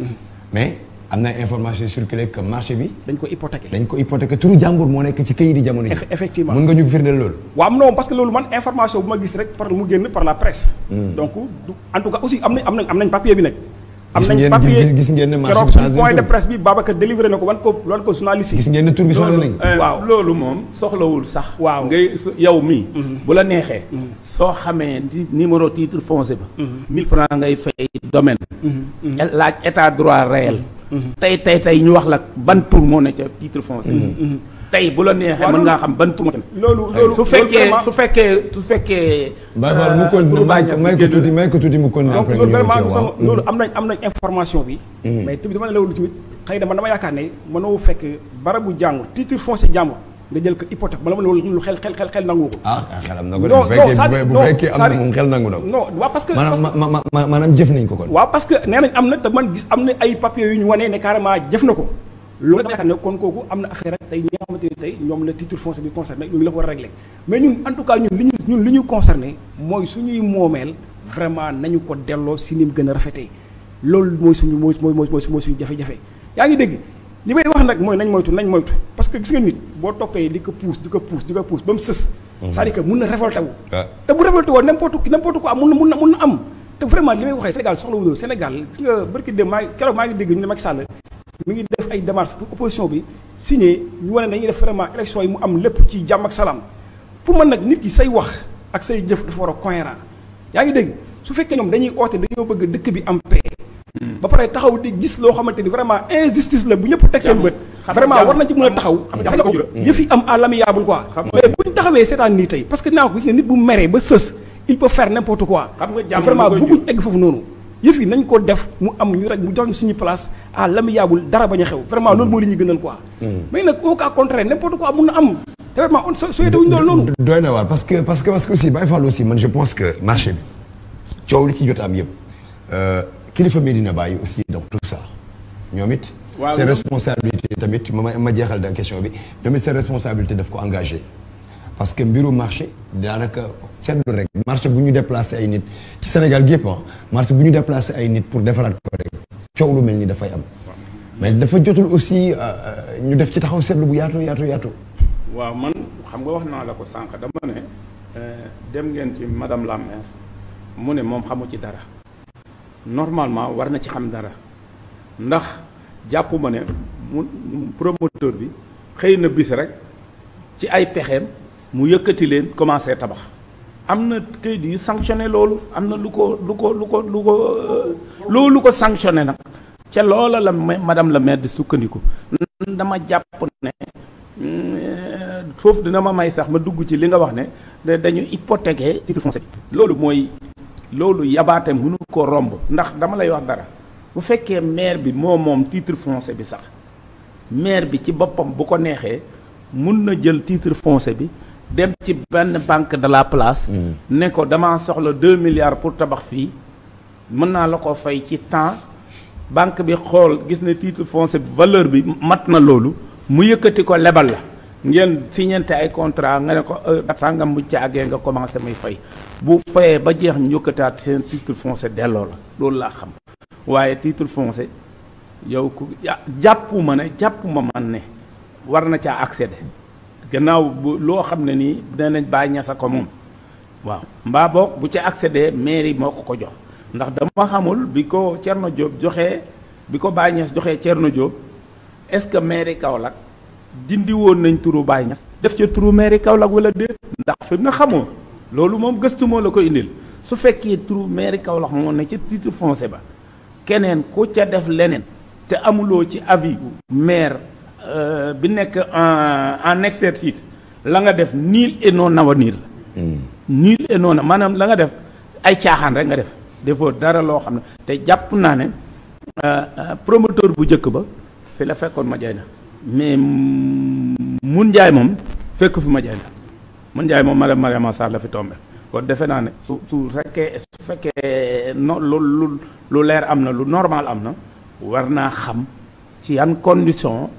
mais am na information circulé que marché bi dañ ko hypothéqué dañ ko hypothéqué turu jàmbur moo nekk ci kayit yi jamono yi. Eff- effectivement. mën nga ñu firndeel loolu. waaw non parce que loolu man information bu ma gis rek par mu génn par la presse. donc du en tout cas aussi am nañ am nañ am nañ papier bi nag. am Gis nañ ngeen- papier gis- gis ngeen ne marché keroog bi suñu changé point de tur. presse bi Babacar délivré na ko wan ko wan ko journaliste yi. gis ngeen ne tur bi changé nañ ko. waaw Waaw. loolu moom soxlawul sax. Waaw. ngay su- yow mii. bu la neexee. soo xamee di numéro titre foncier ba. 1000 francs ngay fay domaine. El- laaj état droit réel. tey tey tey ñu wax la ban tur moo ne ca titre foncier. tey bu la neexee Waaw, mën loolu- ngaa xam ban tur moo ca ne. loolu loolu su fekkee loolu su fekkee su fekkee. Baye Fall mu continué turu Baye may ko Niass may ko génn tuuti may ko tuuti mu continué donc après loolu ñu ñëw vraiment ci sama waaw. loolu am nañ am nañ information bi. mais tamit dama ne loolu tamit xëy na man dama yaakaar ne mënoo fekk barabu jàngur titre foncier jàngur nga jël ko hypothèque ma la ma ne loolu lu xel xel xel xel nangu ko. ah xelam na ko de Non, bu non, fekkee c'est-à-dire- bu non, fekkee am na c'est-à-dire- moom xel nangu na ko. non waaw parce que parce maanaam que- ma ma ma maanaam jëf nañ ko kon. waaw parce que nee nañ am na te man gis am na ay papiers yu ñu wane ne carrément jëf na ko loolu dama yaakaar ne kon kooku am na affaire ak tey ñi nga xamante ni tey ñoom la titre foncier bi concerné ñu ngi la ko war a régler mais ñun en tout cas ñun li ñu ñun li ñu concerné mooy suñuy moomeel vraiment nañu ko delloo si ni mu gën a rafetee loolu mooy suñu mooy mooy mooy mooy suñu jafe-jafe yaa ngi dégg li may wax nag mooy nañ moytu nañ moytu parce que gis nga nit boo toppee di ko pousse di ko pousse di ko pousse ba mu sës c'est-à-dire que mun na révolté wu Ah. te bu révolté woon n'importe qui n'importe quoi mun na mun na mun na am te vraiment li may waxee Sénégal soxla wu loolu Sénégal gis nga barki dem maa ngi keroog maa ngi dégg ñu ne Macky Sall mi ngi def ay démarches pour opposition bi signé ñu wane dañuy def vraiment élection yi mu am lépp ci jàmm ak salaam pour man nag nit ki say wax ak say jëf dafa war a cohérent yaa ngi dégg su fekkee ñoom dañuy oote dañoo bëgg dëkk bi am paix ba pare taxaw di gis loo xamante ni vraiment injustice la bu ñëpp teg seen bët xam nga vraiment jàmm- war nañ ci mën a taxaw xam nga xam jàmm- nga yëf yi am à l'amiable quoi Xam nga- mais bu ñu taxawee seetaan nii tey parce que naa ko gis ne nit bu meree ba sës il peut faire n'importe quoi Xam nga jàmm vraiment lu koy bëgguñ jur. egg foofu noonu yëf yi nañ ko def mu am ñu rek mu jox ñu suñu place à l'amiable dara bañ a xew vraiment loolu moo li ñu gënal quoi mais nag au cas contraire n'importe quoi mun na am te vraiment on so souhaité wuñu loolu noonu doy na waar parce que parce que parce que aussi Baye Fall aussi man je pense que marché bi coow li ci jot am yëpp euh, kilifa Medina Baye aussi donc tout ça ñoom it. Waaw, seen ñoom- responsabilité tamit ma ma ma jeexal da question bi ñoom it seen responsabilité daf ko engagé parce que mbiru marché daanaka seetlu rek marché bu ñu déplacé ay nit ci Sénégal gi yëpp ah marché bu ñu déplacé ay nit pour defaraat ko rek coow lu mel ni dafay am mais dafa jotul aussi euh, euh, ñu def ci taxaw seetlu bu yaatu yaatu yaatu. waaw man xam nga wax naa la ko sànq dama ne euh, dem ngeen ci madame la maire mu ne moom xamu ci dara normalement war na ci xam dara ndax jàpp ma ne mu promoteur bi xëy na bis rek ci ay pexeem mu yëkkati leen commencé tabax am na kayit yu sanctionné loolu am na lu ko lu ko lu ko lu ko euh, loolu ko sanctionné nag ca loola la ma- madame la maire di sukkandiku dama jàpp ne Euh, foofu dina ma may sax ma dugg ci li nga wax ne da- dañu hypothéquer titre foncier bi loolu mooy loolu yabaate mënu ko romb ndax dama lay wax dara bu fekkee maire bi moo moom titre foncier bi sax maire bi ci boppam bu ko neexee mun na jël titre foncier bi dem ci benn banque de la place ne ko damaa soxla deux milliards pour tabax fii mën naa la ko fay ci temps banque bi xool gis ne titre foncier bi valeur bi mat na loolu mu yëkkati ko lebal la ngeen signante ay contrat nga ne ko dat sàngam buñ ci àggee nga commencé may fay bu fayee ba jeex ñu yëkkataat seen titre foncier delloo la loolu laa xam waaye titre foncier yow ku ja- jàppuma ne jàppuma man ne war na caa accéder gannaaw bu loo xam ne nii danañ bàyyi ñasa ko moom waaw mbaa boog bu ci accéder mairie moo ko ko jox ndax dama xamul bi ko Thierno Diop joxee bi ko Baye Niass joxee Thierno Diop est-ce que mairie Kaolack dindi woon nañ turu Baye Niass def ca turu mairie Kaolack wala déet ndax fi mu na xamoo loolu moom gëstu moo la ko indil su fekkee turu mairie Kaolack moo ne ca titre foncier ba keneen ku ca def leneen te amuloo ci avis maire euh, bi nekk en en exercice la nga def nul et non avenir la nul et non maanaam la nga def ay caaxaan rek nga def defoo dara loo xam ne te jàpp naa ne euh, euh, promoteur bu njëkk ba fi la fekkoon ma jaay na mais mm, mun njaay moom fekk fi ma jaay na mun njaay moom madame Mariama Sarr la fi tombé kon defe naa ne su su fekkee su fekkee no lu lu lu leer am na lu normal am na war naa xam ci yan condition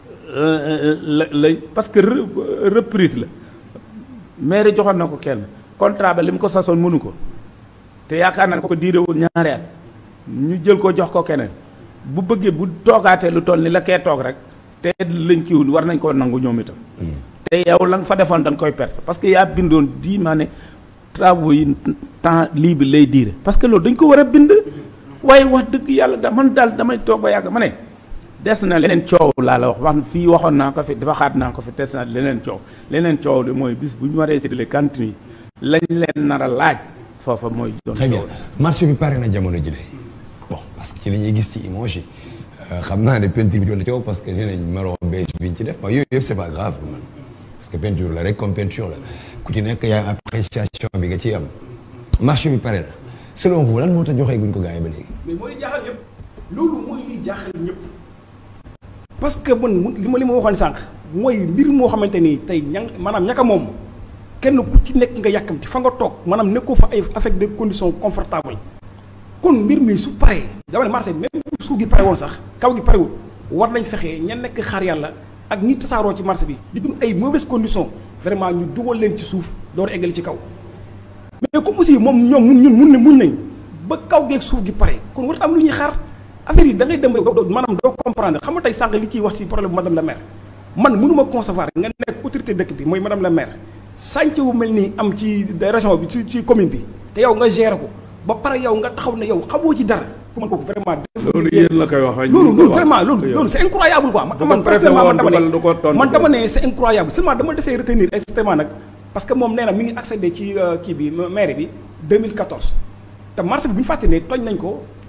la la parce que re- reprise la mairie joxoon na ko kenn contrat ba li mu ko sasoon mënu ko te yaakaar naa ko diire woon ñaari at ñu jël ko jox ko keneen bu bëggee bu toogaatee lu toll ni la kee toog rek te lañ kiiwul war nañ koo nangu ñoom itam te yow la nga fa defoon da nga koy perte parce que yaa bindoon di maa ne travaux yi temps lii bi lay diire parce que loolu dañ ko war a bind waaye wax dëgg yàlla da man daal damay toog ba yàgg ma ne des na leneen coow laa la wax wax fii waxoon naa ko fi dafa xaat naa ko fi des na leneen coow leneen coow li mooy bis bu ñu waree séddale cantine yi lañ leen nar a laaj foofa mooy doon très bien coow marché bi pare na jamono ji de bon parce que ci li ñuy gis ci image yi euh, xam naa ne peinture bi doon na coow parce que nee nañ marron beige bi ñu ci def ma yooyu yëpp c'est pas grave pour man parce que peinture la rek comme peinture la ku ci nekk yaa appréciation bi nga ciy am marché bi pare na selon vous lan moo tax joxee guñ ko gars yi ba léegi. mais mooy jaaxal ñëpp loolu mooy liy jaaxal ñëpp parce que man mu- li ma li ma waxoon sànq mooy mbir moo xamante ni tey ña maanaam ñaka moom kenn ku ci nekk nga yàkkamti fa nga toog maanaam nekkoo fa ay avec des conditions confortables kon mbir mi su paree dama ne marché bi même bu suuf gi pare woon sax kaw gi parewul war nañ fexe ña nekk xaar yàlla ak ñi tasaaroo ci marché bi di dund ay mauvaises conditions vraiment ñu dugal leen ci suuf door eggali ci kaw mais comme aussi moom ñoom mun ñun mun ne muñ nañ ba kaw geeg suuf gi pare kon war am lu ñuy xaar affaire yi da ngay dem ba doo maanaam doo comprendre xam nga tey sànq li ciy wax ci problème bu madame la maire man mënuma concevoir nga nekk autorité dëkk bi mooy madame la maire sànce wu mel nii am ci région bi ci ci commune bi te yow nga gérer ko ba pare yow nga taxaw ne yow xamoo ci dara pour man kooku vraiment loolu yéen la koy wax waaye loolu ñu ko loolu wax. vraiment loolu Yow. loolu c'est incroyable quoi man Bu ko man préfet personnellement woon man dama dugal du ko ne tontu man dama de. ne c'est incroyable seulement dama desee retenir exactement nag parce que moom nee na mi ngi accédé ci euh, kii bi maire bi 2014 te marché bi bu ñu fàtte ne tooñ nañ ko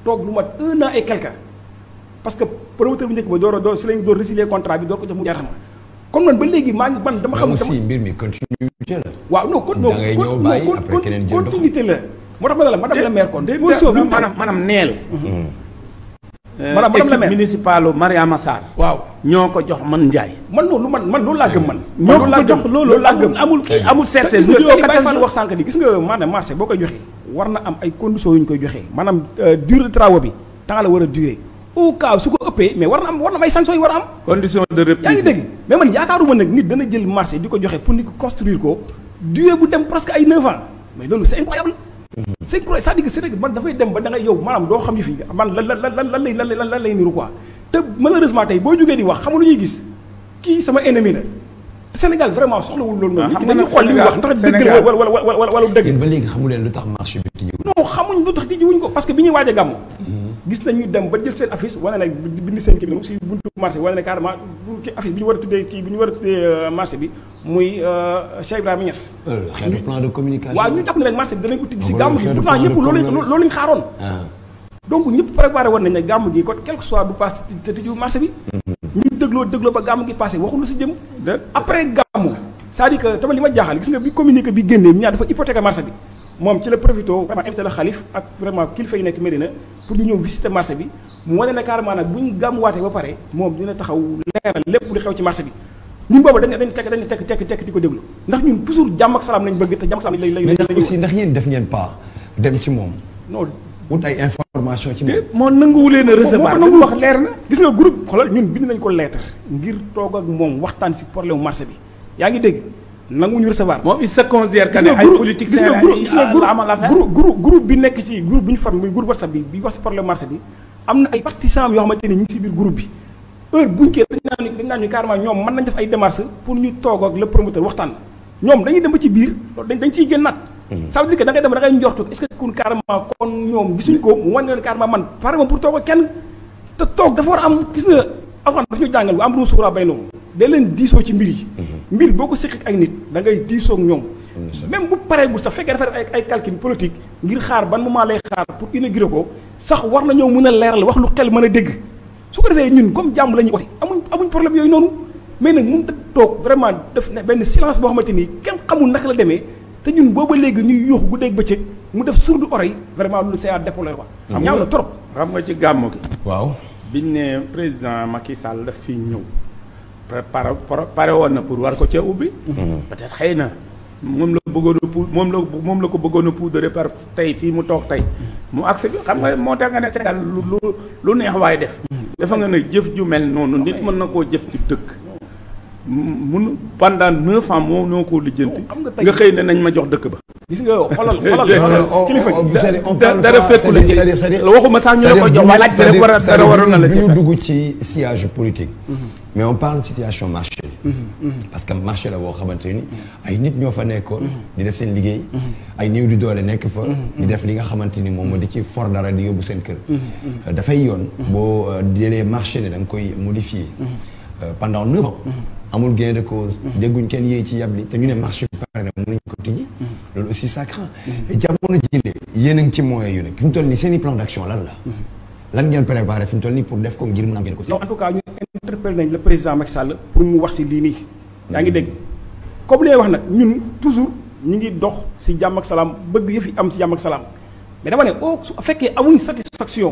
toog lu mat un an et quelque parce que promoteur bu njëkk ba door a door si lañ door résilier contrat bi door ko jox mu jaar ma comme man ba léegi maa ngi man dama mais xam aussi mbir mi continuité la. waaw non kon Da ngay kon- ñëw non, bàyyi, kon- après kon- keneen jël dox. continuité la moo tax ma ne la madame la maire kon de position bi mu maanaam maanaam neel. Madame- madame la équipe maire. municipalu Mariama Sarr. waaw ñoo ko jox man Ndiaye. man noonu man man loolu laa gëm man man ñoo loolu ko laa jox gëm loolu loolu laa gëm amul amul kii amul te cherché. gis nga lu li Baye quatorze Fall jours. wax sànq ni gis nga maanaam marché boo koy joxee war na am ay conditions yu ñu koy joxee maanaam euh, durée de travaux bi temps la war a durer au cas su ko ëppee mais war na am war na am ay sanctions yu war a am condition de reprise. yaa ngi dégg mais man yaakaaruma nag nit dana jël marché di ko joxe pour nit ko construire ko durée bu dem presque ay 9 ans mais loolu c'est incroyable c'est incroyable c'est-à-dire que c'est vrai que man dafay dem ba da ngay yow maanaam doo xam yi fi man lan lan lan lan lay lan lay lan lay niru quoi te malheureusement tey boo jógee di wax xamul lu ñuy gis kii sama ennemi la te Sénégal vraiment soxlawul loolu noonu Ah, nit ki xam nga dañuy nag xool li muy wax ndax dëgg la Sénégal- wala wala wala wala wala dëgg yéen ba léegi xamu leen lu tax marché bi tijjiwul. non xamuñ lu tax tijji wuñ ko parce que bi ñuy waaj a gàmm gis nañu dem ba jël seen affiche wane ne bind seen kii bi si buntu marché wane ne carrément bu kii affiche bi ñu war a tuddee kii bi ñu war a tuddee euh, marché bi muy euh, Cheikh Ibrahima Niass xeetu plan de communication. waaw ñu jàpp ne rek marché bi danañ ko tijji si Ah, gàmm gi xeetu pourtant plan de ñëpp loolu lañ- communication. loolu lañ xaaroon ah donc ñëpp préparé woon nañ ne gàmm gi kon quel que soit du passe te tijjiwu marché bi ñu dégloo dégloo ba gàmm gi passé waxul lu si jëm après gàmmu c'est-à-dire que tamit li ma jaaxal gis nga bi communiqué bi génnee ñaar dafa hypothéquer marché bi moom ci la profité vraiment invité la xalif ak vraiment kilifa yi nekk Médina pour ñu ñëw visiter marché bi mu wane ne carrément nag bu ñu gàmmuwaatee ba pare moom dina taxaw leeral lépp lu xew ci marché bi ñun boobu dañ dañ tekk dañ tekk tekk tekk di ko déglu ndax ñun toujours jàmm ak salaam lañ bëgg te jàmm ak salaam lañ lañ mais lañ ndax aussi ndax yéen def ngeen pas dem ci moom non wut ay information ci moom. moo nanguwu leen a recevoir moo ko li mu nangu wax leer na. gis nga groupe xoolal ñun bind nañ ko lettre ngir toog ak moom waxtaan si problème marché bi yaa ngi dégg nangu ñu recevoir. moom il se considère que gis ne nga ay groupe politique gis nga groupe gis nga la amal affaire. groupe groupe groupe bi nekk ci groupe bi ñu formé muy groupe WhatsApp bi bi wax si problème marché bi am na ay partisans yoo xamante ne ñu ngi si biir groupe bi heure buñ kee dañ naan dañ naan ñu carrément ñoom mën nañ def ay démarches pour ñu toog ak le promoteur waxtaan ñoom dañuy dem ba ci biir loolu dañ dañ ciy génnaat ça veut dire que da ngay dem da ngay njortu est-ce que kun carrément kon ñoom gisuñ ko mu wane leen carrément man pare ma pour toog ak kenn te toog dafa war a am gis nga alxuraan dafa ñu jàngal bu am ru suura bay noonu day leen diisoo ci mbir yi mbir boo ko séq ak ay nit da ngay diisoo ak ñoom même bu pareegul sax fekkee dafa def ay ay calcul politique ngir xaar ban moment lay xaar pour inaugurer ko sax war na ñëw mën a leeral wax lu xel mën a dégg su ko defee ñun comme jàmm la ñuy wote amuñ amuñ problème yooyu noonu mais nag mun ta toog vraiment def ne benn silence boo xamante ni kenn xamul naka la demee te ñun booba léegi ñuy yuuxu guddeeg bëccëg mu def sourd oreille vraiment loolu c'est à déplorer quoi Xam ñaaw nga- na trop xam nga ci gàmmu gi. waaw biñ ne président Macky Sall daf fii ñëw pare pare woon na pour war ko cee ubbi. peut-être xëy na moom la bëggoon a pou moom la moom la ko bëggoon a poudre par tey fii mu toog tey mu accès bi xam nga moo tax nga ne Sénégal lu lu lu neex waaye def. dafa nga ne jëf ju mel noonu nit mën na koo jëf ci dëkk. mun pendant neuf ans moo noo koo lijjanti. xam nga tey- nga xëy ne nañ ma jox dëkk ba. gis nga xoolal xoolal Non, xoolal on- kilifa on- gi c'est-à-dire, on da- parle dara pas, fekku la c'est-à-dire- ci- c'est-à-dire- c'est-à-dire- waxuma sax ñu ne ko c'est-à-dire jox bu waaye ñu- laaj rek c'est-à-dire- war a- c'est-à-dire dara waroon na la bu ci ñu fekk. dugg ci sillage politique mais on parle situation marché parce que marché la boo xamante ni ay nit ñoo fa nekkoon di def seen liggéey ay néew di doole nekk fa di def li nga xamante ni moom moo di ci for dara di yóbbu seen kër dafay yoon boo euh, jëlee marché ne da nga koy modifier Euh, pendant neuf ans amul gain de cause dégguñ kenn yéey ci yabli te ñu ne marché bi pare na mënuñ ko tijji loolu aussi ça craint jamono jile yéen a ngi ci moyens yu nekk fi mu toll nii seen i plan d'action lan la lan ngeen préparé fi mu toll nii pour def ko ngir mën a am gain de cause non en tout cas ñu interpellé nañ le président Macky Sall pour mu wax si lii nii yaa ngi dégg comme li ngay wax nag ñun toujours ñu ngi dox si jàmm ak salaam bëgg yëf yi am si jàmm ak salaam mais dama ne oh su fekkee amuñ satisfaction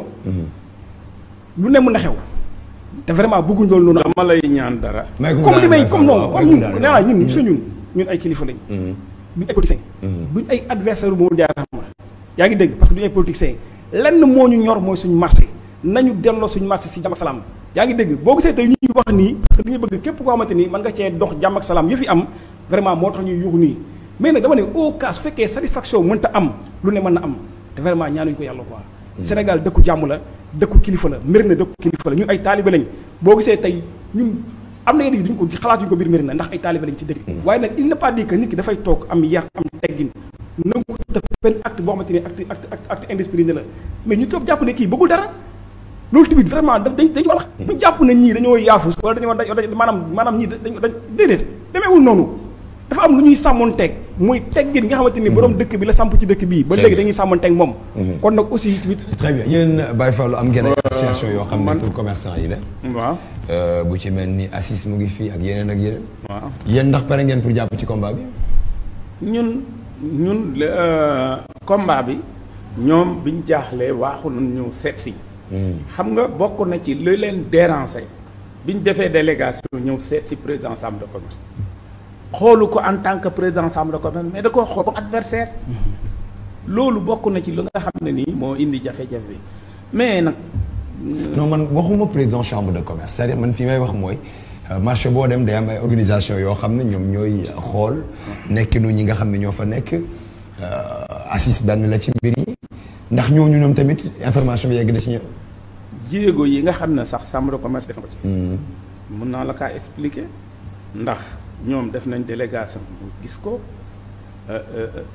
lu ne mën na xew te vraiment bëgguñ loolu noonu dama lay ñaan dara. may ko comme li may daal, comme non may comme ko ñun daal. nee naa ñun gis nga ñun ñun ay kilifa lañ duñ ay politiciens duñ ay adversaire bu mu jaarama yaa ngi dégg parce que duñ ay politiciens lenn moo ñu ñor mooy suñu marché nañu delloo suñu marché si jàmm ak salaam yaa ngi dégg boo gisee tey ñuy wax nii parce que dañuy bëgg képp koo xamante ni mën nga cee dox jàmm ak salaam yëf yi am vraiment moo tax ñuy yuuxu nii mais nag dama ne au cas su fekkee satisfaction mënta am lu ne mën na am te vraiment ñaanuñu ko yàlla quoi Sénégal dëkku jàmm la dëkku kilifa la mbir na dëkku kilifa la ñun ay taalibe lañ boo gisee tey ñun am na yenn yi duñ ko xalaatuñu ko biir mbir na ndax ay taalibe lañ ci dëkk waaye nag il n'est pas dit que nit ki dafay toog am yar am teggin nangu def benn acte boo xamante ni acte acte acte acte indiscipliné la mais ñu toog jàpp ne kii bëggul dara loolu tamit vraiment daf dañ dañ ci war a wax ñu jàpp ne ñii dañoo yaafus wala dañoo dañ maanaam maanaam ñii dañ dañ déedéet demeewul noonu dafa am lu ñuy sàmmoon teeg muy teggin nga xamante ni borom dëkk bi la samp ci dëkk bii ba Très léegi bien. dañuy sàmmanteeg moom kon nag aussi tamit très bien yéen Baye Fallou am ngeen ay association yoo xam ne pour commerçant yi la waaw Euh, bu ci mel ni assis mu ngi fii ak yeneen ak yeneen waaw yéen ndax pare ngeen pour jàpp ci combat bi ñun ñun le, euh, combat bi ñoom biñ jaaxlee waaxu nañ ñu seet si xam nga bokk na ci li leen déranger biñ defee délégation ñëw seet si président chambre de commerce xoolu ko en tant que président chambre de commerce mais da koo xool comme adversaire loolu bokk na ci lu nga xam ne nii moo indi jafe-jafe bi mais nag non man waxuma président chambre de commerce c'est-à-dire man fi may wax mooy euh, marché boo dem day am ay organisation yoo xam ne ñoom ñooy xool nekkinu ñi nga xam ne ñoo fa nekk euh, assis benn la ci mbir yi ndax ñooñu ñoom tamit information bi yegg na ci ñoom. jéego yi nga xam ne sax chambre de commerce def na ko ci mën naa la kaa expliquer ndax ñoom def nañ délégation bu gis ko euh, euh, euh,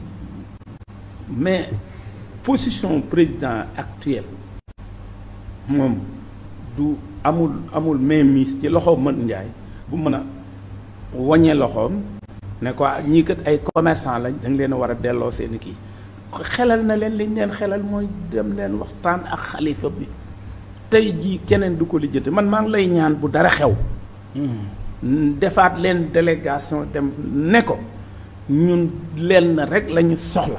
mais position président actuel moom du amul amul mainmise ci loxo mën njaay bu mën a waññee loxoom ne ko ñii kat ay commerçant lañ da nga leen a war a delloo seen kii xelal na leen liñ leen xelal mooy dem leen waxtaan ak xalifa bi tey jii keneen du ko lijjanti man maa ngi lay ñaan bu dara xew defaat leen délégation dem ne ko ñun leen na rek la ñu soxla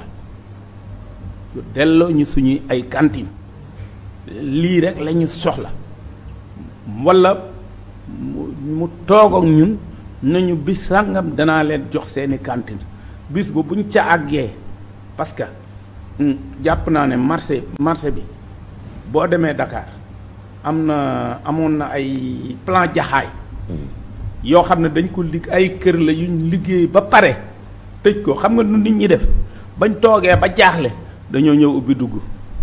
yu delloo ñu suñuy ay cantine lii rek la ñu soxla walla mu mu toog ak ñun nañu bis sàngam danaa leen jox seeni cantine bis ba buñ ca àggee parce que hum, jàpp naa ne marché marché bi boo demee Dakar am na amoon na ay plan jaxaay yoo xam ne dañ ko lig ay kër la yuñ liggéey ba pare tëj ko xam nga nu nit ñi def bañ toogee ba jaaxle dañoo ñëw ubbi dugg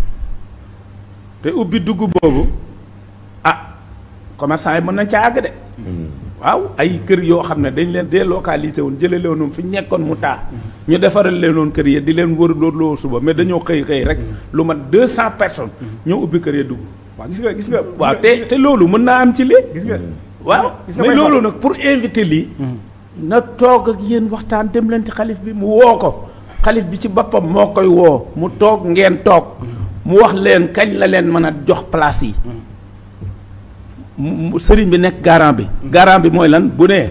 te ubbi dugg boobu ah commerçant yi mën nañ ca àgg de waaw ay kër yoo xam ne dañ leen délocalisé woon jële leen woon fi ñu nekkoon mu taa ñu defaral leen woon kër yi di leen wër loolu suba mais dañoo xëy xëy rek lu mat deux cent personnes ñoo ubbi kër yi dugg waaw gis nga gis nga waaw te te loolu mën naa am ci lii gis nga waaw gis nga mais may loolu xam- nag pour inviter lii na toog ak yéen waxtaan dem leen ci xalif bi mu woo ko xalif bi ci boppam moo koy woo mu toog ngeen toog mu wax leen kañ la leen mën a jox place yi mu- sëriñ bi nekk garant bi garant bi mooy lan bu nee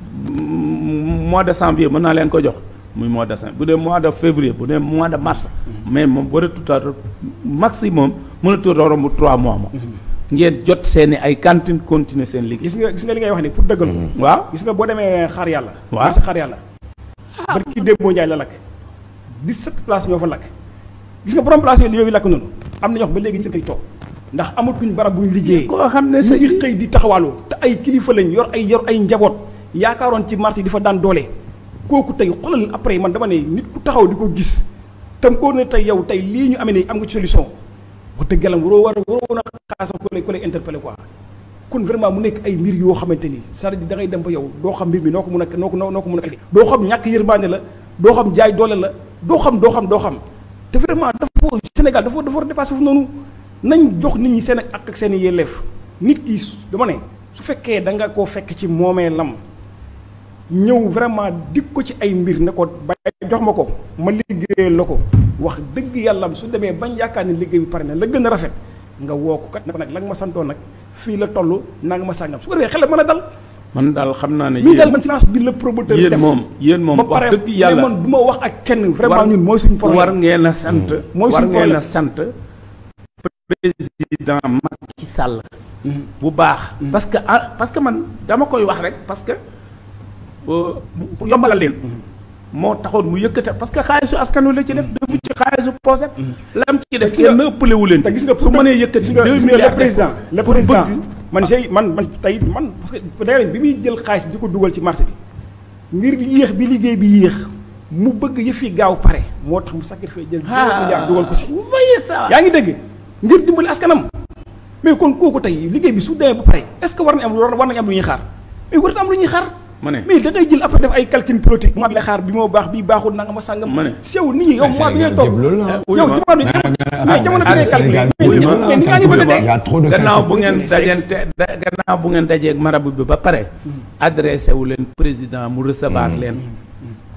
mm, mois de janvier mën naa leen ko jox muy mois de janvier bu dee mois de février bu dee mois de mars mais moom war a tuta maximum mën a tuta romb trois mois moom ngeen jot seeni ay cantine continuer seen liggéey gis nga gis nga li ngay wax ni pour dëggal ko waaw gis nga boo demee xaar yàlla Waaw. marché xaar yàlla barki démboo njaay la lakk 17 places ñoo fa lakk gis nga borom place yooyu yooyu lakk noonu am na ñoo xam ba léegi ñu seen koy toog ndax amatuñ barab buñ liggéeyee koo xam ne ñu sa ngi xëy di taxawaaloo te ay kilifa lañ yor ay yor ay njaboot yaakaaroon ci marché yi di fa daan doole kooku tey xoolal après man dama ne nit ku taxaw di ko gis tam óor na tey yow tey lii ñu amee ne am nga ci solution wax dëgg yàlla waroo war a waroo woon a xaasa ko lay ko lay interpellé quoi kon vraiment mu nekk ay mbir yoo xamante ni c'est-à-dire da ngay dem ba yow doo xam mbir mi noo ko mun a noo ko noo ko mun a doo xam ñàkk yërmande la doo xam jaay doole la doo xam doo xam doo xam te vraiment dafa Sénégal dafa dafa war a dépassé foofu noonu nañ jox nit ñi seen ak ak seen i yelleef nit ki su- dama ne su fekkee da nga koo fekk ci moomee lam ñëw vraiment dig ko ci ay mbir ne ko ba jox ma ko ma liggéeyal la ko wax dëgg yàlla su demee bañ yaakaar ne liggéey bi pare na la gën a rafet nga woo ko kat ne ko nag la nga ma santoon nag fii la toll naa nga ma sàngam su ko defee xel mën a dal man daal xam naa ne ñun daal yéen man silence bi la promoteur yéen def moom yéen moom ba wax pare dëgg yàlla mais man du ma wax ak kenn vraiment war- ñun mooy suñu problème war ngeen a sant Mooy war suñu ngeen a problème. sant président Macky Sall bu baax parce que ah, parce que man dama koy wax rek parce que euh, pour yombalal leen moo taxoon mu yëkkate parce que xaalisu askan wi la ci def defu ci xaalisu poosé la am ci def gis nga- kenn ëppale wu leen te gis nga su mënee yëkkati gis nga deux gis nga milliards le président def ko le pour président bëgg man j'ai man man tey man parce que d'ailleurs bi muy jël xaalis bi di ko dugal ci marché bi ngir yéex bi liggéey bi yéex mu bëgg yëf yi gaaw pare moo tax mu sacrifice jël deux milliards dugal ko si vous voyez ça yaa ngi dégg ngir dimbali askanam mais kon kooku tey liggéey bi su demee ba pare est ce que war nañ am war nañ am lu ñuy xaar mais warut am lu ñuy xaar ma ne mais da ngay jël après def ay calcul politique mois bi la xaar bi moo baax bi baaxul nanga ma sàngam Ma ne. sew nit ñi yow mois bi ngay Sénégal toog gépp loolu la ah. oui, yow ma- jamono bi mais jamono bi ngay Sénégal calculer mais oui, ma- mais ni ngaa ngi bëgg a Il y a dee trop de gannaaw bu calculs. ngeen politique. dajante da- gannaaw bu ngeen dajeeg marabu bi ba pare adressé wu leen président mu recevoir leen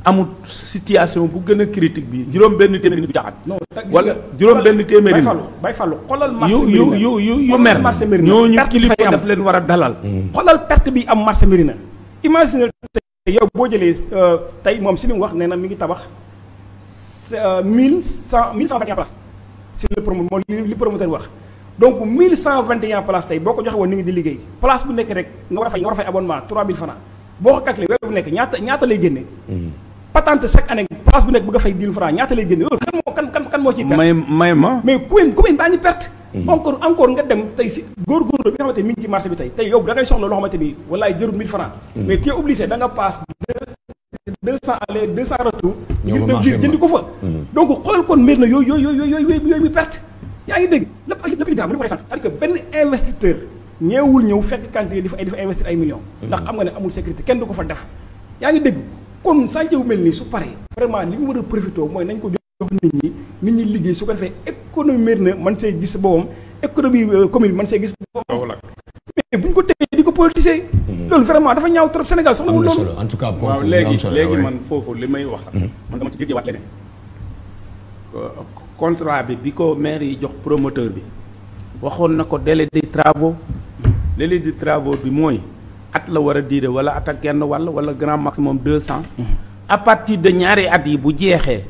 amul situation bu gën a critique bi juróom benn téeméeri nit du jaxat non ta- gis wala nga- juróom benn téeméeri Baye nit Fallou Baye Fallou xoolal marché yu yu Médina. yu yu yu Xoolal mer marché Médina. ñooñu Perte kilifa fay am. daf leen war a dalal xoolal perte bi am marché Médina imagine tey yow boo jëlee euh, tey moom si li mu wax nee na mi ngi tabax mille cent mille cent vingt et un places si le promo moo li li promoteur wax donc mille cent vingt et un places tey boo ko joxe woon ni ngi di liggéey place bu nekk rek nga war a fay nga war a fay abonnement trois mille francs boo ko calculé weer bu nekk ñaata ñaata lay génne patente chaque année place bu nekk bëgg a fay dix mille francs ñaata lay génne loolu kan moo kan kan kan moo ciy perte may may ma mais commune commune baa ngi perte. encore encore nga dem tey si góorgóorlu bi nga xamante ni mi ngi ci marché bi tey tey yow da ngay soxla loo xamante ni walaay jërul 1000 francs mais tu es obligé da nga passe deux cent aller deux cent retour. Ñëw ba ngir dem marché jë- bi jëndi ko fa. donc xoolal kon mbir na yooyu yooyu yooyu yooyu yooyu yooyu muy perte. yaa ngi dégg lépp ay lépp li daa mu ne ko c'est-à-dire que benn investisseur ñeewul ñëw fekk quantité di fa ay di fa investir ay millions. ndax xam nga ne amul sécurité kenn du ko fa def. yaa ngi dégg kon chantier bu mel nii su paree vraiment li ñu war a profité mooy nañ ko jox nit ñi nit ñi liggéey su ko defee économie mbir na man see gis boppam économie euh, commune man see gis boppam mais bu ñu ko téye di ko politiser. loolu vraiment dafa ñaaw trop Sénégal soxla am wul na loolu. solo en tout cas waaw ponk bu am léegi solo la, léegi ouais. man foofu li may wax sax man dama ci jéggewaat leneen Euh, contrat bi bi ko maire yi jox promoteur bi waxoon na ko délai de travaux délai de travaux bi mooy at la war a diire wala at ak genn wàll wala grand maximum deux cent à partir de ñaari at yi bu jeexee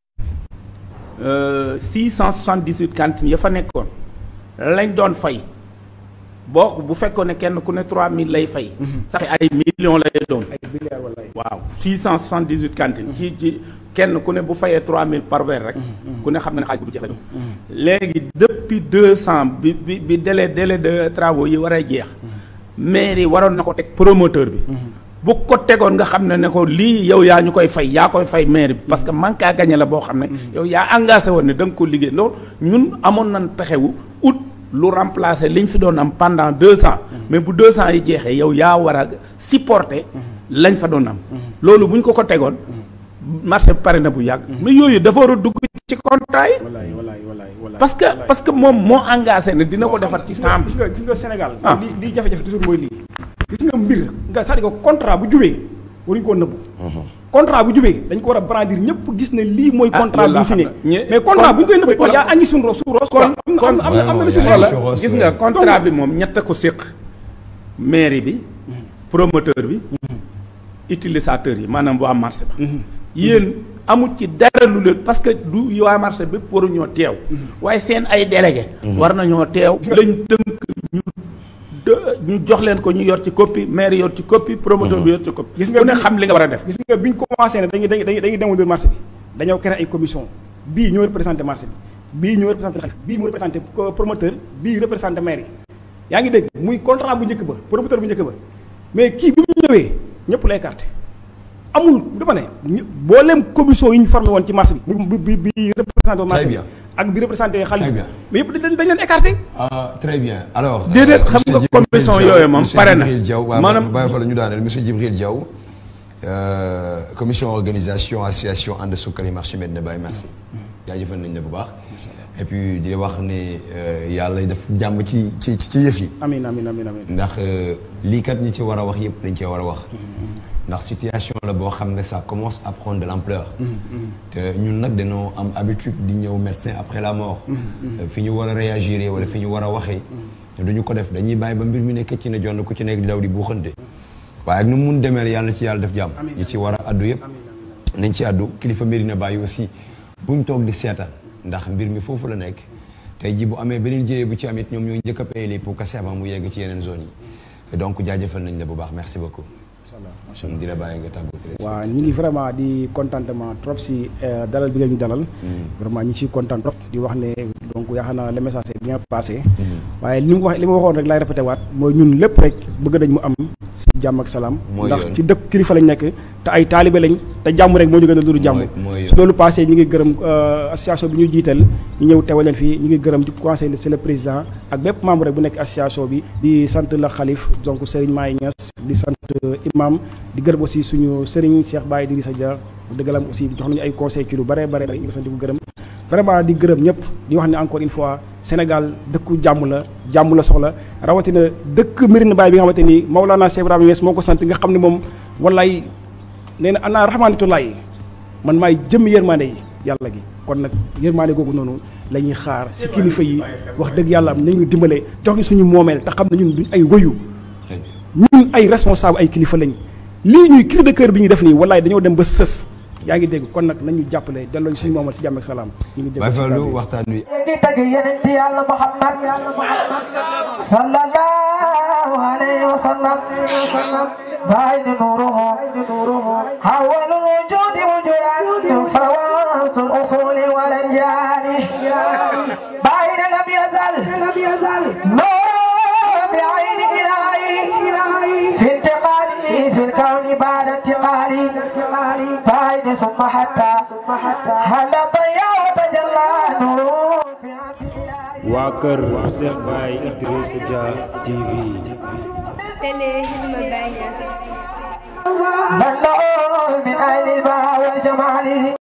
six cent soixante dix huit cantines ya fa nekkoon lañ doon fay boo bu fekkoon ne kenn ku ne trois mille lay fay ça fait ay millions lay doon ay milliards wala ay. waaw 678 cantines ci ci kenn ku ne bu fayee 3000 par weer rek ku ne xam na ne xaalis bu jeex la doon léegi depuis 200 bi bi bi délai délai de travaux yi war a jeex mairie waroon na ko teg promoteur bi bu ko tegoon nga xam ne ne ko lii yow yaa ñu koy fay yaa koy fay mairie bi parce que manque à gagner la boo xam ne yow yaa engagé woon ne da nga ko liggéey loolu ñun amoon nañ pexewu ut lu remplacer liñ fi doon am pendant deux ans mais bu deux ans yi jeexee yow yaa war a supporter lañ fa doon am loolu bu ñu ko ko tegoon marché bi pare na bu yàgg mais yooyu dafa war a dugg ci contrat yi walaay walaay walaay walaay. parce que parce que moom moo engagé ne dina ko defar ci gis nga temps gis nga gis nga Sénégal. Ah. lii lii jafe-jafe toujours mooy lii. gis nga mbir nga c'est-à-dire que contrat bu jubee waruñu koo nëbbu. contrat bu jubee dañ ko war a brandir ñëpp gis ne lii mooy. Ah, contrat loolu bu laa ñu signé xam ne. ñe- mais contrat bu ñu koy nëbbu kon- yaa añi suñu ros suñu ros. kon- am na am na am na am na lu ci kon- wala. sur Ross, gis ouais. nga contrat bi moom ñett ko séq mairie bi promoteur bi utilisateur yi maanaam waa marché ba yéen amul ci dara lu leen parce que du waa marché bépp waruñoo teew waaye seen ay délégué war nañoo teew lañ tënk ñu de- ñu jox leen ko ñu yor ci copie maire yor ci copie promoteur bi yor ci copie Gis nga ku ne bi- xam li nga war a def gis nga bi ñu commencé ne dañuy dañuy dañuy dañuy démolir marché bi dañoo créé ay commission bii ñoo représenté marché bi bii ñoo représenté xalif bii moo représenté co- promoteur bii représenté maire yi yaa ngi dégg muy contrat bu njëkk ba promoteur bu njëkk ba mais kii bi mu ñëwee ñëpp lay écarté amul dama ne ñë- mboolem commission yi ñu formé woon ci marché bi bi bi bi représenté woon marché Très bi bien. ak bi représenté xalif Très bi bien. mais yëpp dañ dañ leen écarté Ah, très bien alors. Déedéet, xam monsieur nga Djibril commission Diaw- yooyu moom monsieur pare na. Djibril Diaw waaw Maanaam- bàyyi fa la ñu daaneel monsieur Djibril Diaw euh, commission organisation association ànd sukkali marché Medina Baye merci. jaajëfal nañ la bu baax. et puis di la wax ne euh, yàlla def jàmm ci ci ci yëf yi. amin amin amin amin ndax euh, lii kat ñi ci war a wax yëpp dañ cee war a wax. ndax situation la boo xam ne ça commence à prendre de l'ampleur te ñun nag dañoo am habitude di ñëw médecin après la mort. Euh, fi ñu war a réagir wala fi ñu war a waxee. te duñu ko def dañuy bàyyi ba mbir mi nekk ci ne jonn ku ci nekk di daw di buuxante. waaye ak nu mu mun demee yàlla na ci yàlla def jàmm. ñi ci war a addu yëpp. nañ ci addu kilifa Medina Baye aussi buñ toog di seetaan ndax mbir mi foofu la nekk tey ji bu amee beneen jëyee bu ci amit ñoom ñooy njëkk a paye les pots cassés avant mu yegg ci yeneen zones yi donc jaajëfal nañ la bu baax merci beaucoup. di la bàyyi nga tàggu téléspectateur. waaw ñu ngi vraiment di contentement trop si euh, dalal bi nga ñu dalal. vraiment ñu ciy content trop di wax ne donc yaakaar naa le message est bien passé. waaye li mu wax li ma waxoon rek laay répété waat mooy ñun lépp rek bëgg nañ mu am si jàmm ak salaam. Mooy ndax yoon. ci dëkk kilifa lañ nekk te ay taalibe lañ te jàmm rek moo ñu gën a dund jàmm. Mooy- mooy yoon. su loolu passé ñu ngi gërëm euh, association bi ñu jiital ñu ñëw teewal leen fii ñu ngi gërëm di conseil c'est le président ak bépp membre rek bu nekk association bi di sant la xalif donc Serigne Maye Niass di sant euh, imam di gërëm aussi suñu Serigne Cheikh Baye Idrissa Dia dëggalam aussi jox nañu ay conseil ci lu bare bare bare ñu ngi sant di ko gërëm vraiment di gërëm ñëpp di wax ne encore une fois Sénégal dëkku jàmm la jàmm la soxla rawatina dëkk Médina Baye bi nga xamante ni Maolana Cheikh Ibrahima Niass moo ko sant nga xam ne moom wallaay nee na ana rahmanitullahi man maay jëm yërmande yi yàlla gi kon nag yërmande googu noonu la ñuy xaar si kilifa yi wax dëgg yàlla nañu dimbale jox ñu suñu moomeel te xam ne ñun duñ ay wëyu ñun ay responsable ay kilifa lañ lii ñuy cri de cœur bi ñu def nii wallaay dañoo dem ba sës yaa ngi dégg kon nag nañu jàppale delloo ñu suñu moomeel si jàmm ak salaam ñu ngi Baye dégg Fallou waxtaan wi ngi tagg yeneen ci yàlla Muhammad sallallahu alayhi wa sallam bayni nuruhu awwalul wujudi wujudan fawasul usuli wal anjali bayna lam yazal nuru بعين إلهي في انتقالي في الكون بعد انتقالي بعد ثم حتى هل ضيا وتجلى نور في عبد الله waa kër Cheikh Baye Idrissa Dia TV Télé Hilma Baye Niass من له من أهل البهاء والجمال